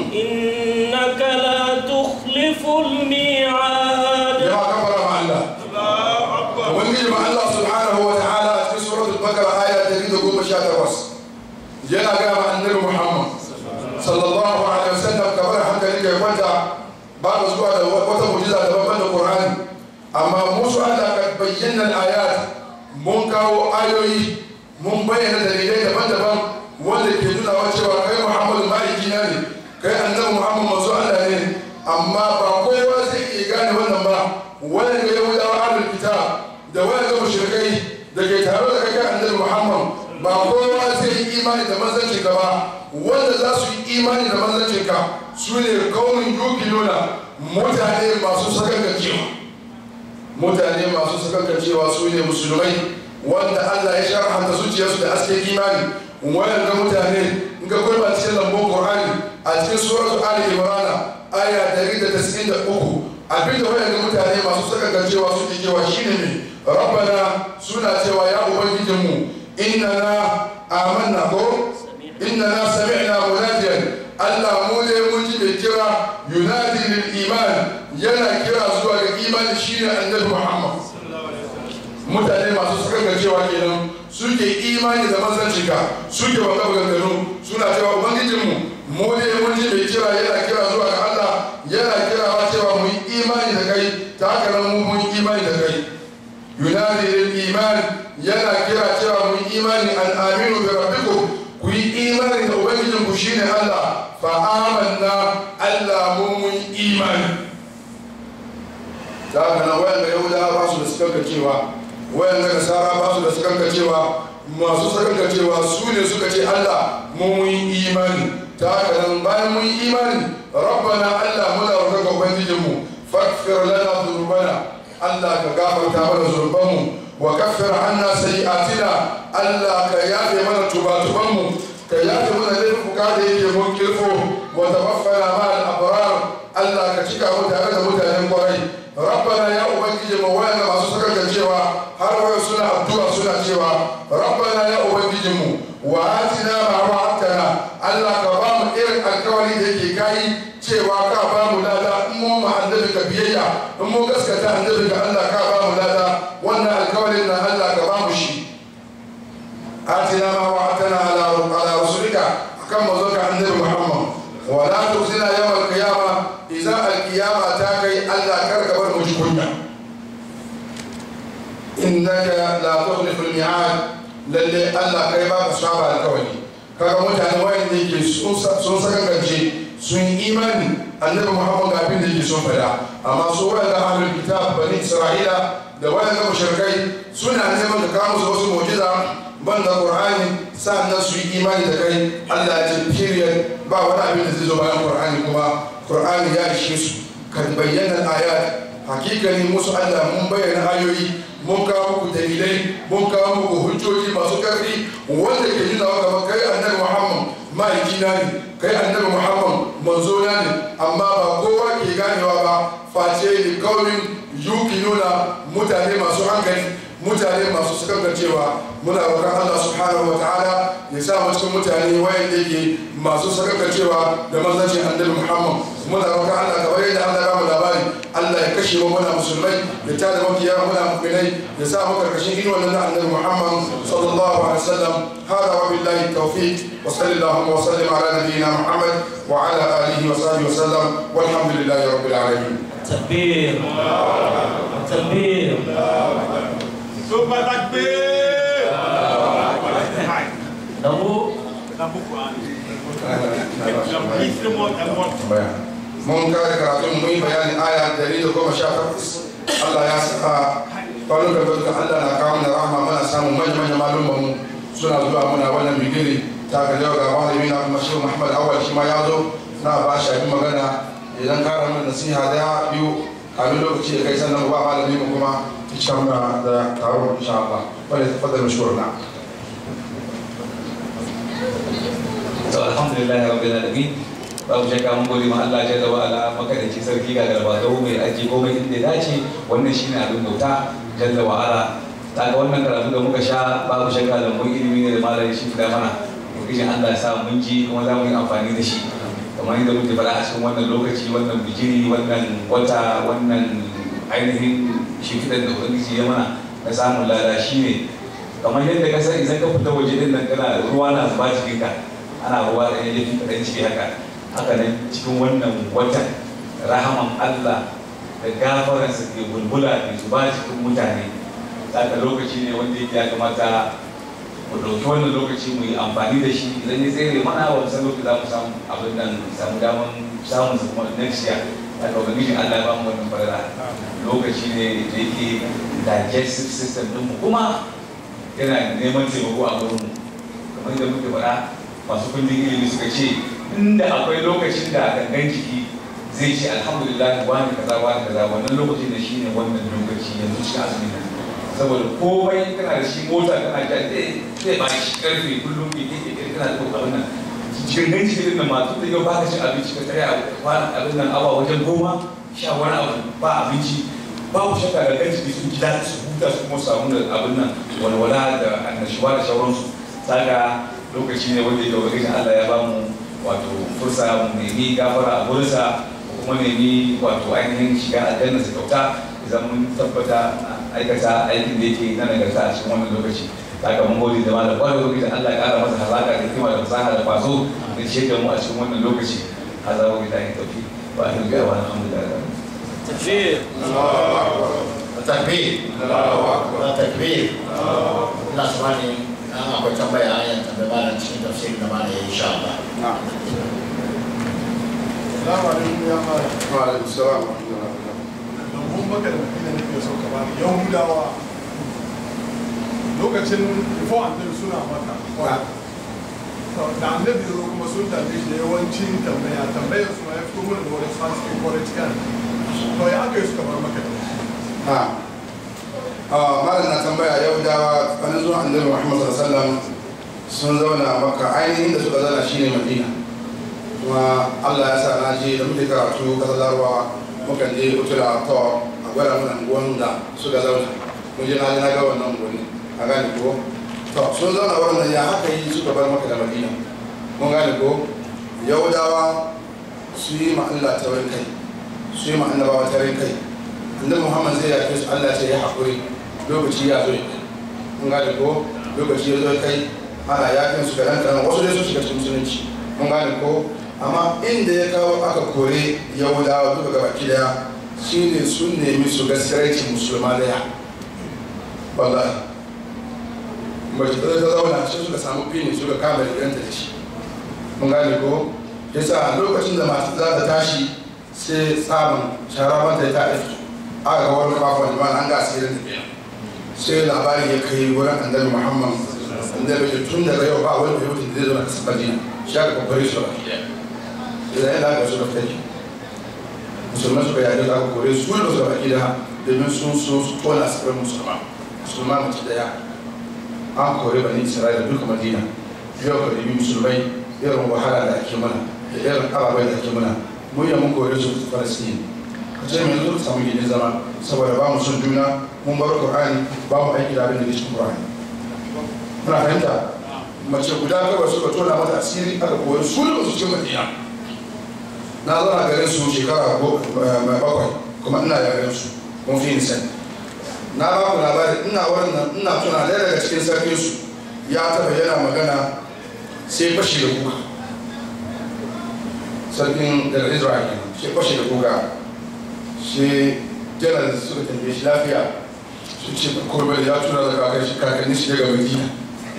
إنك لا تخلف الميعاد جماعة كبر مع الله ومن مع الله سبحانه وتعالى في سورة البقرة آية تريد قوم شاتوس جنا قام النبي محمد صلى الله عليه وسلم كبر حتى لك يفنت بعد أسبوع وتمجزة لبابا القرآن أما موسى الله قد بينا الآيات منكر آيوي mun bayyana dalilai daban-daban wanda ke nuna wa cewa kai muhammadu ma'aiki na ne kai annabi muhammadu masu allah ne amma ba kowa zai iya gane wannan ba wani ga yahudawa ahlul kitab da wani ga mushrikai da ke tare da kai annabi muhammad ba kowa zai yi imani da manzancin ka ba wanda za su yi imani da manzancin ka su ne kaunin yukinuna mutane masu sakankancewa mutane masu sakankancewa su ne musulmai wanda Allah ya sharhanta zuciyarsu da hasken imani wayan ga mutane in ga gurba cikin lambun Qur'ani a cikin suratu Ali Imran aya 193 abinda wayan ga mutane masu sakankancewa suke cewa shine ne rabbana suna cewa ya ubangijinmu innana amanna ko innana sami'na munadiyan Allah mu ne mun ji mai kira yunadi lil iman yana kira zuwa ga imani shine annabi Muhammad mutane masu sakankancewa kenan suke imani da manzancinka suke wa ganganu suna cewa ubangijinmu mu ne mun ji mai kira yana kira zuwa ga Allah yana kirawa cewa mu yi imani da kai ta haka nan mu mun yi imani da kai yunadi lil iman yana kira cewa mu yi imani an aminu bi rabbikum ku yi imani da ubangijinku shine Allah fa amanna Allah mu mun yi imani ta haka nan wayan da yahudawa ba su da suka cewa wayan da nasara ba su da suka cewa masu suka cewa su ne suka ce Allah mu mun yi imani ta haka nan bayan mun yi imani rabbana Allah muna roƙa ga ubangijinmu faghfir lana dhunubana Allah ka gafarta mana zurbanmu wa kaffir anna sayi'atina Allah ka yafe mana tubatubanmu ka yafe mana laifuka da yake mun kirfo wa tawaffana ma al-abrar Allah ka cika mu tare da mutanen kwarai rabbana ya ubangiji mu wayanda masu sakar cewa har wayo suna addu'a suna cewa rabbana ya ubangiji mu wa atina ma wa'adtana Allah ka ba mu irin alkawari da yake kai cewa ka ba mu lada in mu ma annabi ka biyayya in mu gaskata annabi ka Allah ka ba mu lada wannan alkawarin na Allah ka ba mu shi atina ma wa'adtana ala ala rasulika akan mazaka annabi Muhammad wa la tukhzina yawm al-qiyamah idza al-qiyamah ta kai Allah kar ka bar mu ji kunya innaka la tukhlifu al-mi'ad lalle Allah kai ba ka saba alkawari kaga mutane wayanda yake sun sakangance sun yi imani annabi muhammad ga abin da yake son fada amma su wayan ga ahlul kitab bani isra'ila da wayan ga mushrikai suna neman ka kawo musu wasu mu'jiza banda qur'ani sannan su yi imani da kai Allah ya ce period ba wani abin da zai zo bayan qur'ani kuma qur'ani ya ishe su kan bayyana ayat hakikani musu Allah mun bayyana ayoyi mun kawo muku dalilai mun kawo muku hujjoji masu karfi wanda ke nuna wa gaba kai annabi Muhammad ma'aikina ne kai annabi Muhammad manzo na ne amma ba kowa ke ganewa ba face ne kaumin yukinuna mutane masu hankali mutane masu sakankancewa muna roƙon Allah subhanahu wa ta'ala ya sa mu cikin mutane wayan da yake masu sakankancewa da manzancin annabi Muhammad muna roƙon Allah kamar yadda Allah ya ba mu labari Allah ya kashe mu muna musulmai ya tada makiya muna mu'minai ya sa mu karkashin inuwan nan annabi Muhammad sallallahu alaihi wasallam hada wa billahi tawfiq wa sallallahu wa sallim ala nabiyyina Muhammad wa ala alihi wa sahbihi wa sallam walhamdulillahi rabbil alamin تكبير تكبير ثم تكبير نبو mun kare karatun mun yi bayanin aya dari da goma sha takwas Allah ya saka kwanon da barka Allah na kawo da rahama muna samun manya-manya malumman mu suna zuwa muna wannan bigiri ta ga yau ga malami na kuma shehu Muhammad Awal shi ma ya zo na ba shi abin magana idan kara mana nasiha daya biyu kamin lokaci ya kai sannan ba malami mu kuma ta ci muna da taron insha Allah wanda ta fadar mashhur na to alhamdulillah rabbil alamin babu shakka mun gode ma Allah jalla wa ala makadaci sarki ga garba da mai aji komai inda ya dace wannan shine abin bauta jalla wa ala ta ga wannan karatu da muka sha babu shakka da mun ilimi ne da malamin shi da mana ubangiji Allah ya sa mun ji kuma za mu yi amfani da shi kamar yadda muke faɗa a cikin wannan lokaci wannan bijiri wannan wata wannan ainihin shimfiɗar da ubangiji ya mana na samun lada shi ne kamar yadda ka san idan ka fita waje din nan kana ruwa na zuba jikinka ana ruwa da ya fi kaɗan ciki haka haka nan cikin wannan watan rahaman Allah da gafaransa ke bulbula ke zuba cikin mutane saka lokaci ne wanda yake ya kamata mu ɗauki wannan lokaci mu yi amfani da shi idan ya tsere mana ba mu san lokaci za mu samu abin nan samu daman samun su kuma next year haka ubangiji Allah ya ba mu wannan farara lokaci ne da yake digestive system ɗinmu kuma yana neman taimako a gurin mu kamar yadda muke faɗa masu kundin ilimi suka ce inda akwai lokacin da gangan jiki zai ce alhamdulillah wani kaza wani kaza wannan lokacin da shine wannan lokaci yanzu cikin azumi nan saboda komai kana da shi mota kana ja zai ba shi karfe kullum ke ke ke kana da abin nan gangan jiki din nan ma tun da yau baka cin abinci ka tsaya kwana abin nan awa wajen goma sha wani abu ba abinci babu shakka da gangan jiki sun ji daɗi su huta su kuma samu da abin nan walwala da annashuwa da sauransu saka lokaci ne wanda ya ubangiji Allah ya bamu wato fursa mu nemi gafara a gurinsa ko kuma nemi wato ainihin shiga aljanna su kyauta idan mun tabbata aikata aikin da yake na nagarta a cikin wannan lokaci saka mun gode da malam kwarai lokacin Allah ya kara masa hazaka da hikima da fasaha da kwazo da shi da mu a cikin wannan lokaci haza wa billahi tawfiq wa ahli wa alhamdulillah تكبير takbir na takbir ina tsammani an akwai tambaya ayan tambaya malam cikin tafsirin da malam ya yi insha Allah Salamu alaikum ya mara. wa alaikum salam wa rahmatullahi wa barakatuh Domin maka da madina nake so ka bani Yahudawa lokacin before annabi suna maka. To, Da annabi zo kuma sun tambaye shi yawancin tambaya tambayar su ma ya fito mana da wani fasike political. To ya aka yi suka bar maka da shi. ha a malam na tambaya yahudawa wani zuwa annabi muhammad sallallahu alaihi wasallam sun zauna maka ainihin da suka zauna shine madina kuma allah ya sa na je da muke karatu kasar larabawa mukan je utura to a gwada mana unguwan da suka zauna mun je na je na ga wannan unguwanni a gane ko to sun zauna wannan ya haka yi suka bar maka da madina mun gane ko yahudawa su yi ma allah taurin kai su yi ma annabawa taurin kai annabi muhammad zai yafe su allah ce ya haƙuri lokaci ya zo ya kai mun gane ko lokaci ya zo ya kai ana yakin su kaɗan kaɗan wasu dai sun shiga cikin musulunci mun gane ko amma inda ya kawo aka kore yahudawa duka gaba daya shine sun nemi su gaskiyarci musulma daya wallahi mace ta ta zauna sai suka samu fini suka kama riganta da shi mun gane ko yasa lokacin da masu za ta tashi sai tsamin shara ta ta aiki aka ga wani kafa da an ga asirin tafiya sai labari ya kai wurin annabi muhammad annabi ya tun daga yau ba wani yau da zai zo na kasar madina shi aka kwakwari su ba sai da yana ga su da fitaki musulman suka yaje da aka kore su da su da baki da domin sun so su tona asirin musulma musulma mace daya an kore bani isra'ila duka madina yau ka ɗabi musulmai irin wahala da ake mana da irin ababai da ake mana mun yi mun kore su falasini ka ce mai yanzu samu gini zama saboda ba mu son juna mun bar qur'ani ba mu aiki da abin da ke cikin qur'ani muna fahimta mace guda kawai suka tona mata asiri aka koyi su da su cikin madina na zauna garin su shekara bakwai kuma ina yaren su mun fi yin sani na ba ku labari ina wurin nan ina tuna ɗaya daga cikin sarkin su ya taɓa yana magana sai fashi da kuka sarkin daga israel sai fashi da kuka sai janar suka tambaye shi lafiya su ce kurbe ya tura da kakar shi kakanni shi daga madina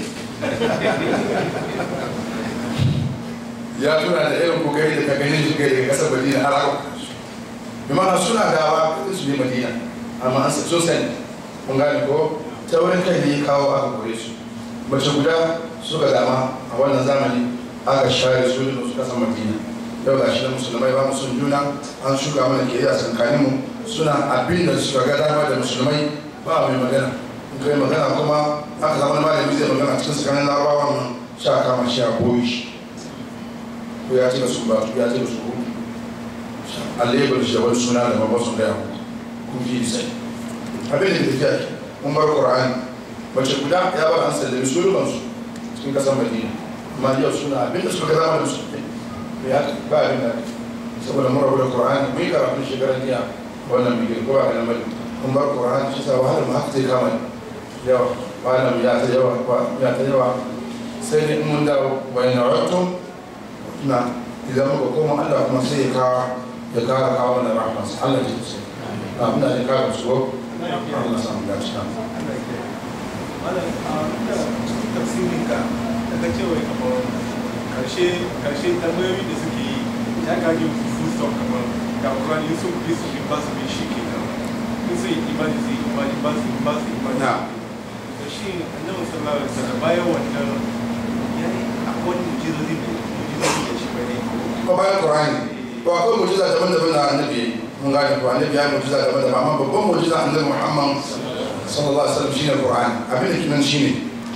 ya tuna da irin kuka yi da kakanni shi daga kasar madina har aka bi mana suna dawa su ne madina amma an sun sani kun gane ko ta wurin kai ne kawo aka kore su mace guda suka dama a wannan zamani aka share su da su kasan madina yau ga shi na musulmai ba sun juna an shuka mana ke a tsakanin mu suna abin da suka ga dama da musulmai ba mai magana in kai magana kuma aka zama malami zai magana cikin tsakanin larabawa nan sha kama shi a boye shi ko ya ce da su ba ya ce da su ko allebar shi da wani suna da babban sun gaya kun fi sai abin da tafiya ke mun bar qur'ani mace guda ya bar an sallami sulubansu cikin kasar madina amma yau suna abin da suka ga zama da musulmai ya ba abin da saboda mun rabu da qur'ani mun yi karatun shekaran jiya wannan mai girko a ganin mai mun bar qur'ani shi sa wahalar mu haka zai kama yawa malam ya ta yawa ya ta yawa sai dai mun dawo wa ina rattum na idan muka koma Allah kuma sai ya kawo ya kara kawo mana rahman sa Allah ya ce na abin da ya kara su Allah samu dace tafsirinka daga cewa kamar karshe karshe tambayoyi da suke yi ya kaji su full stop kamar ga Quran Yusuf Yusuf ba su bin shi ke nan in su yi imani su yi imani ba su ba su imani na da shi annabi sallallahu alaihi wasallam bayan wannan ya yi akwai mujizozi da mujizozi da shi bane ko bayan qur'ani to akwai mujiza daban-daban na annabi mun gane ko annabi ya yi mujiza daban-daban amma babban mujiza annabi Muhammad sallallahu alaihi wasallam shine qur'ani abin da kinan shine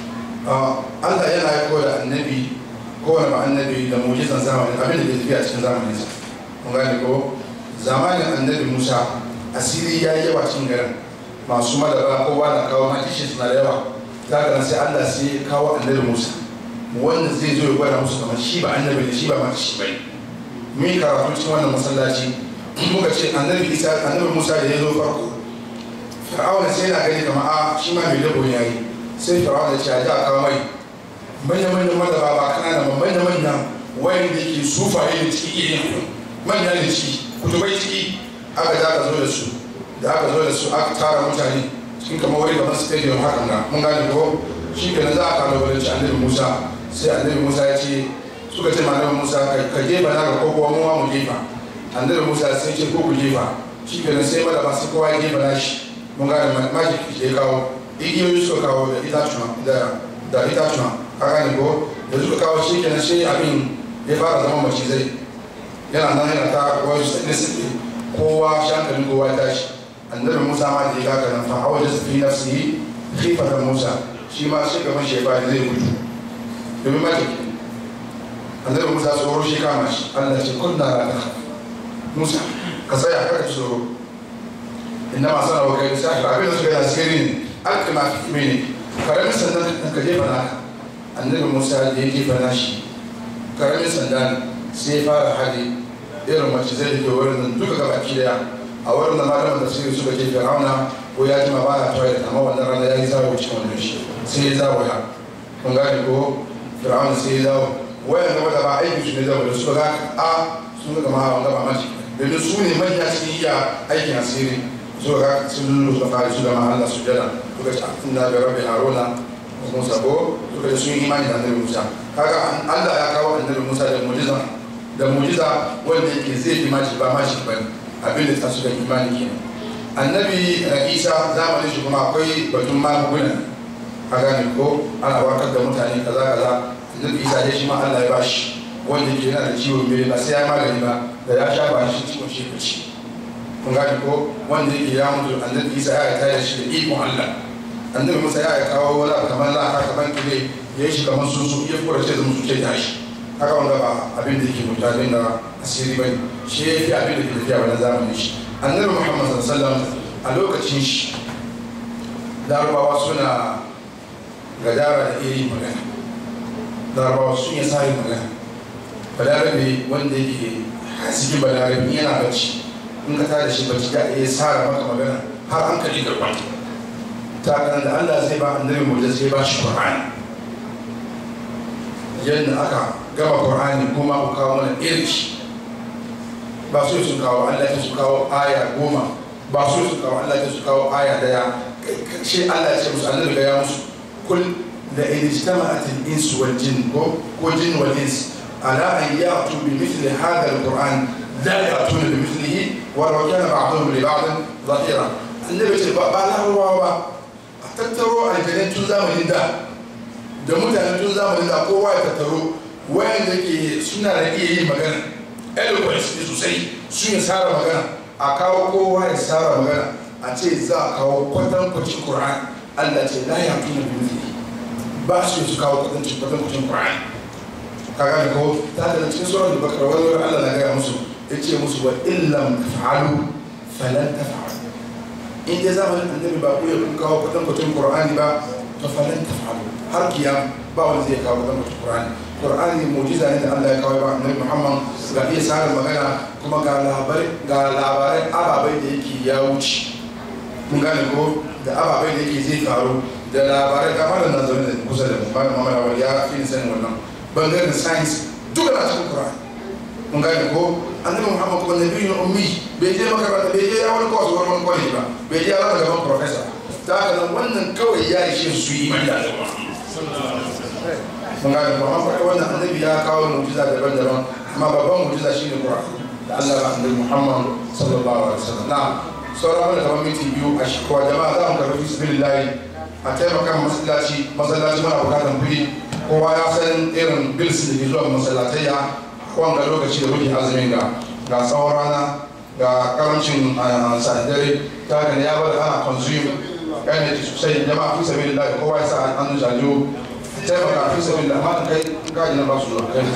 Allah yana yi da annabi kowane ba annabi da mujizan zamani abin da ke tafiya cikin zamanin sa mun gane ko zamanin annabi Musa asiri ya yi yawa cikin garin masu madara kowa na kawo makishin suna da yawa za ka sai Allah sai ya kawo annabi Musa wanda zai zo ya gwada musu kamar shi ba annabi ne shi ba mata shi bai mun yi karatu cikin wannan masallaci muka ce annabi Isa annabi Musa da ya zo farko fir'auna sai yana gani kamar a shi ma mai labo ya yi sai fir'auna ya ce a ji a kawo mai manya-manyan madaba ba kanana ba manya-manyan wayan da ke sufaye da ciki irin manya da ciki kutubai ciki aka da aka zo da su da aka zo da su aka tara mutane cikin kamar wani gaban stadium hakan na mun gane ko shi ke za a kama wani annabi musa sai annabi musa ya ce suka ce ma annabi musa ka jefa na ga kokowa mu ma mu jefa annabi musa sai ce ko ku jefa shi ke sai madaba sai kowa ya jefa na shi mun gane majik da ya kawo igiyoyi suka kawo da itatuwa da itatuwa ka gane ko da suka kawo shi kenan shi abin ya fara zama macizai yana nan yana ta wani nisibi kowa shankalin kowa ya tashi annabi musa ma da ya kaka nan fa hawa da fi nafsi khifatan musa shi ma shi gaban shi ya fara zai gudu domin maki annabi musa tsoro shi kama shi allah ce kun na rana musa ka tsaya kaka ci tsoro inna ma sana wa kai sai abin da suka yi asiri ne alkima fi mene karamin sandan ka jefa naka annabi musa da ya jefa nashi karamin sanda ne sai ya fara hali irin mace zai ke wurin nan duka gaba ki daya a wurin da malaman da suke suka ce fir'auna ko ya jima ba ya toilet amma wannan rana ya yi zawo cikin wannan shi sai ya zawo ya kun gane ko fir'auna sai ya zawo wayan gaba da ba aiki su ne zawo da suka ga a sun ga ma wanda ba mace domin su ne manya su iya aikin asiri suka ga sun lullu suka fara su da ma Allah su jada suka ce inna bi rabbi haruna musa ko suka ce sun yi imani da annabi musa kaga allah ya kawo annabi musa da mujiza da mujiza wanda yake zai fi mashi ba mashi ba abin da ta su da imani kenan annabi isa zamanin shi kuma akwai batun magunguna a gane ko ana warkar da mutane kaza kaza annabi isa dai shi ma Allah ya bashi wanda yake yana da ciwon mai ba sai ya magani ba da ya sha ba shi ciwon shi ci kun gane ko wanda yake ya mutu annabi isa ya tare shi da ikon Allah annabi musa ya kawo wala kamar laka kamar kile ya yi shi kamar sunsu ya fura ce zama su ce da shi haka wanda ba abin da yake mutane da asiri bane shi ya fi abin da ke tafiya wani zamanin shi annabi muhammad sallallahu a lokacin shi larabawa suna gadara da iri magana larabawa sun yi sari magana balarabe wanda yake hasiki balarabe yana bacci in ka tada shi bacci ya iya sara maka magana har an kaji garba ta kan da allah zai ba annabi mu zai ba shi qur'ani yadda aka gama qur'ani kuma ku kawo mana irin shi ba su su kawo Allah ta su kawo aya goma ba su su kawo Allah ta su kawo aya daya shi Allah ya ce musu annabi ga ya musu kul da in ijtama'at al-ins wal jin ko ko jin wal ins ala an ya'tu bi mithli hadha al-qur'an la ya'tuna bi mithlihi wa law kana ba'dhum li ba'd dhahira annabi ce ba ba larabawa ba a tattaro aljanai tun zamanin da da mutanen tun zamanin da kowa ya tattaro wayanda ke suna da iya yin magana eloquence ne sosai sun yi tsara magana a kawo kowa ya tsara magana a ce za a kawo kwatankwacin Qur'an Allah ce la ya tuna bi ba su su kawo kwatankwacin kwatankwacin Qur'an ka gane ko ta da cikin surar da bakar wani wani Allah na gaya musu ya ce musu wa illam taf'alu falan taf'alu in dai zamanin annabi ba ku ya kun kawo kwatankwacin Qur'ani ba to falan taf'alu har kiyam ba wanda zai kawo kwatankwacin Qur'ani Qur'ani mujiza ne da Allah ya kawo ba annabi Muhammad ga iya tsarin magana kuma ga labarai ga labarai ababai da yake ya wuce kun gane ko da ababai da yake zai faru da labarai ga malam nan zaune da kusa da mu malam Muhammad Awal ya fi ni sanin wannan bangaren science duka na cikin Qur'ani kun gane ko annabi Muhammad kuma nabi ne ummi bai je makaranta bai je ya wani course wani wani college ba bai je ya zama gaban professor ta haka nan wannan kawai ya ishe su yi mai da mun gane ba man faɗi wannan annabi ya kawo mu'jiza daban-daban amma babban mu'jiza shine Qur'ani da Allah ba annabi Muhammad sallallahu alaihi wasallam na sauran mana kamar minti biyu a shi kowa jama'a za mu karɓi bismillahi a taimaka masallaci masallaci mana bukatan kuɗi kowa ya san irin bills da ke zuwa masallatai ya wanga lokaci da muke azumin ga ga tsawon rana ga karancin sadare ta haka ne ya bada ana consume energy sosai jama'a fi sabilillahi kowa ya sa hannun jajo taimaka fi sabi da amma kai gaji na basu da kai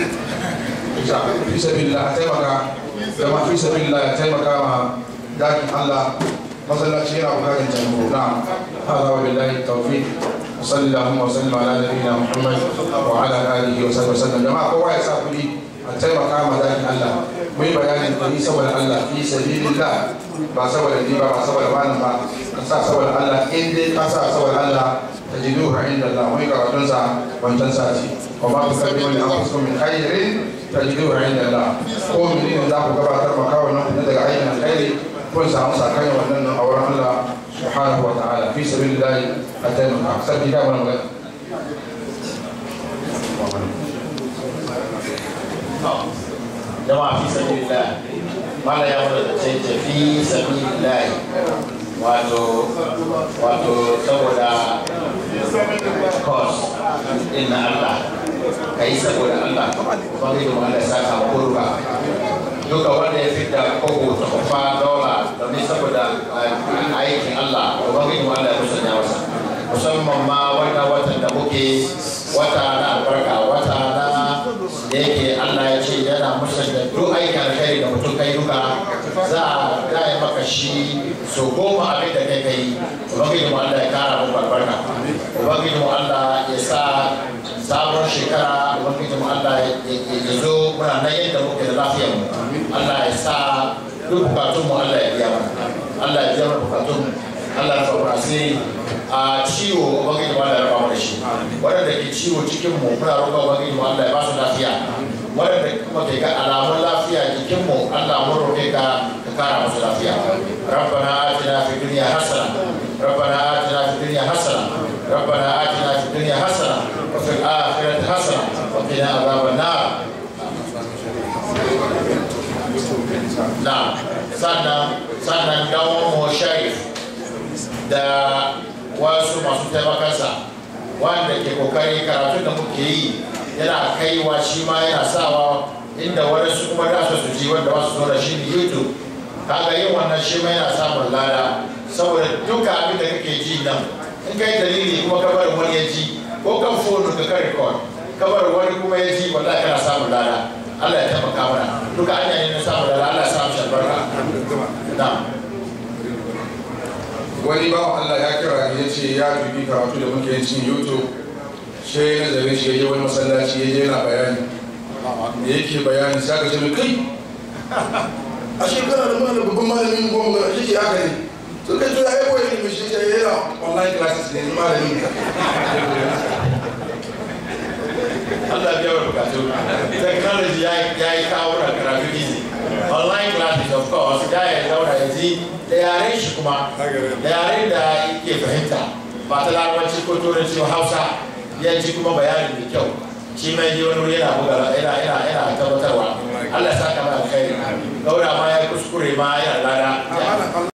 fi sabi da taimaka zama fi sabi da taimaka ma dakin Allah masallaci yana bukatar taimako na hada wa billahi tawfiq وصلى اللهم وسلم على نبينا محمد وعلى اله وصحبه وسلم جماعه kowa ya sa kuɗi a taimaka ma dakin Allah mu yi bayanin kuɗi saboda Allah fi sabilillah ba saboda ni ba ba saboda wani ba ka sa saboda Allah in dai ka sa saboda Allah تجدوه عند الله ويقع وتنسى وتنسى وما تقدموا لانفسكم من خير تجدوه عند الله قوم من ذاك كما ترمى كون ندق عين الخير كل ساعه مسا كان ونن اورا الله سبحانه وتعالى في سبيل الله اتينا احسن كتاب ولا jama'a fi sabilillah mala ya wada da ce ce fi sabilillah wato wato saboda cause din na Allah ka yi saboda Allah kuma zai kuma Allah saka kurba duka wanda ya fita kogo ta kufa dola domin saboda aikin Allah kuma zai kuma Allah ya musanya masa musamman ma wannan watan da muke wata na albarka wata na da yake Allah ya ce yana musanya duk aikin alkhairi da mutum kai duka za a gaya maka shi so goma abin da kai kai ubangiji mu Allah ya kara muku albarka ubangiji mu Allah ya sa sabon shekara ubangiji mu Allah ya zo muna nan yadda muke da lafiyar mu Allah ya sa duk bukatun mu Allah ya biya mana Allah ya biya mana bukatun mu Allah ya faɗa asiri a ciwo ubangiji mu Allah ya rafa mu da shi waɗanda ke ciwo cikin mu muna roƙa ubangiji mu Allah ya ba su lafiya waɗanda kuma ke ga alamun lafiya jikin mu Allah mun roƙe ka ka kara musu lafiya rabbana atina fid dunya hasana rabbana atina fid dunya hasana rabbana atina fid dunya hasana wa fil akhirati hasana wa qina adhaban nar sannan sannan dan mu sharif da wasu masu taimakansa wanda ke kokari karatun da muke yi yana kaiwa shi ma yana sawa inda wani su kuma da su ji wanda ba su zo da shi ne youtube kaga yin wannan shi ma yana samun lada saboda duka abin da kake ji nan in kai dalili kuma ka bar wani ya ji ko kan phone ka kan record ka bar wani kuma ya ji wallahi kana samun lada Allah ya taimaka mana duka hanya ne na samun lada Allah ya samu shi albarka na'am wani bawan Allah ya kira ni ya ce ya dubi karatu da muke yin cikin youtube shi ya nazarin shi ya je wani masallaci ya je yana bayani da yake bayani sai aka ce mai kai a shekara da mana babban malamin goma ga shi ke haka ne to kai to ya yi koyi ilimin shi ya yana online classes ne malamin Allah biya wa bukatu technology ya ya yi kawo da karatu easy online classes of course da ya zauna ya ji da yaren shi kuma da yaren da yake fahimta ba ta larabanci ko turanci ko hausa ya ji kuma bayani mai kyau shi mai ji wani wuri yana buga yana yana yana tabbatarwa Allah ya saka mana alkhairi gaura ma ya kuskure ma yana lada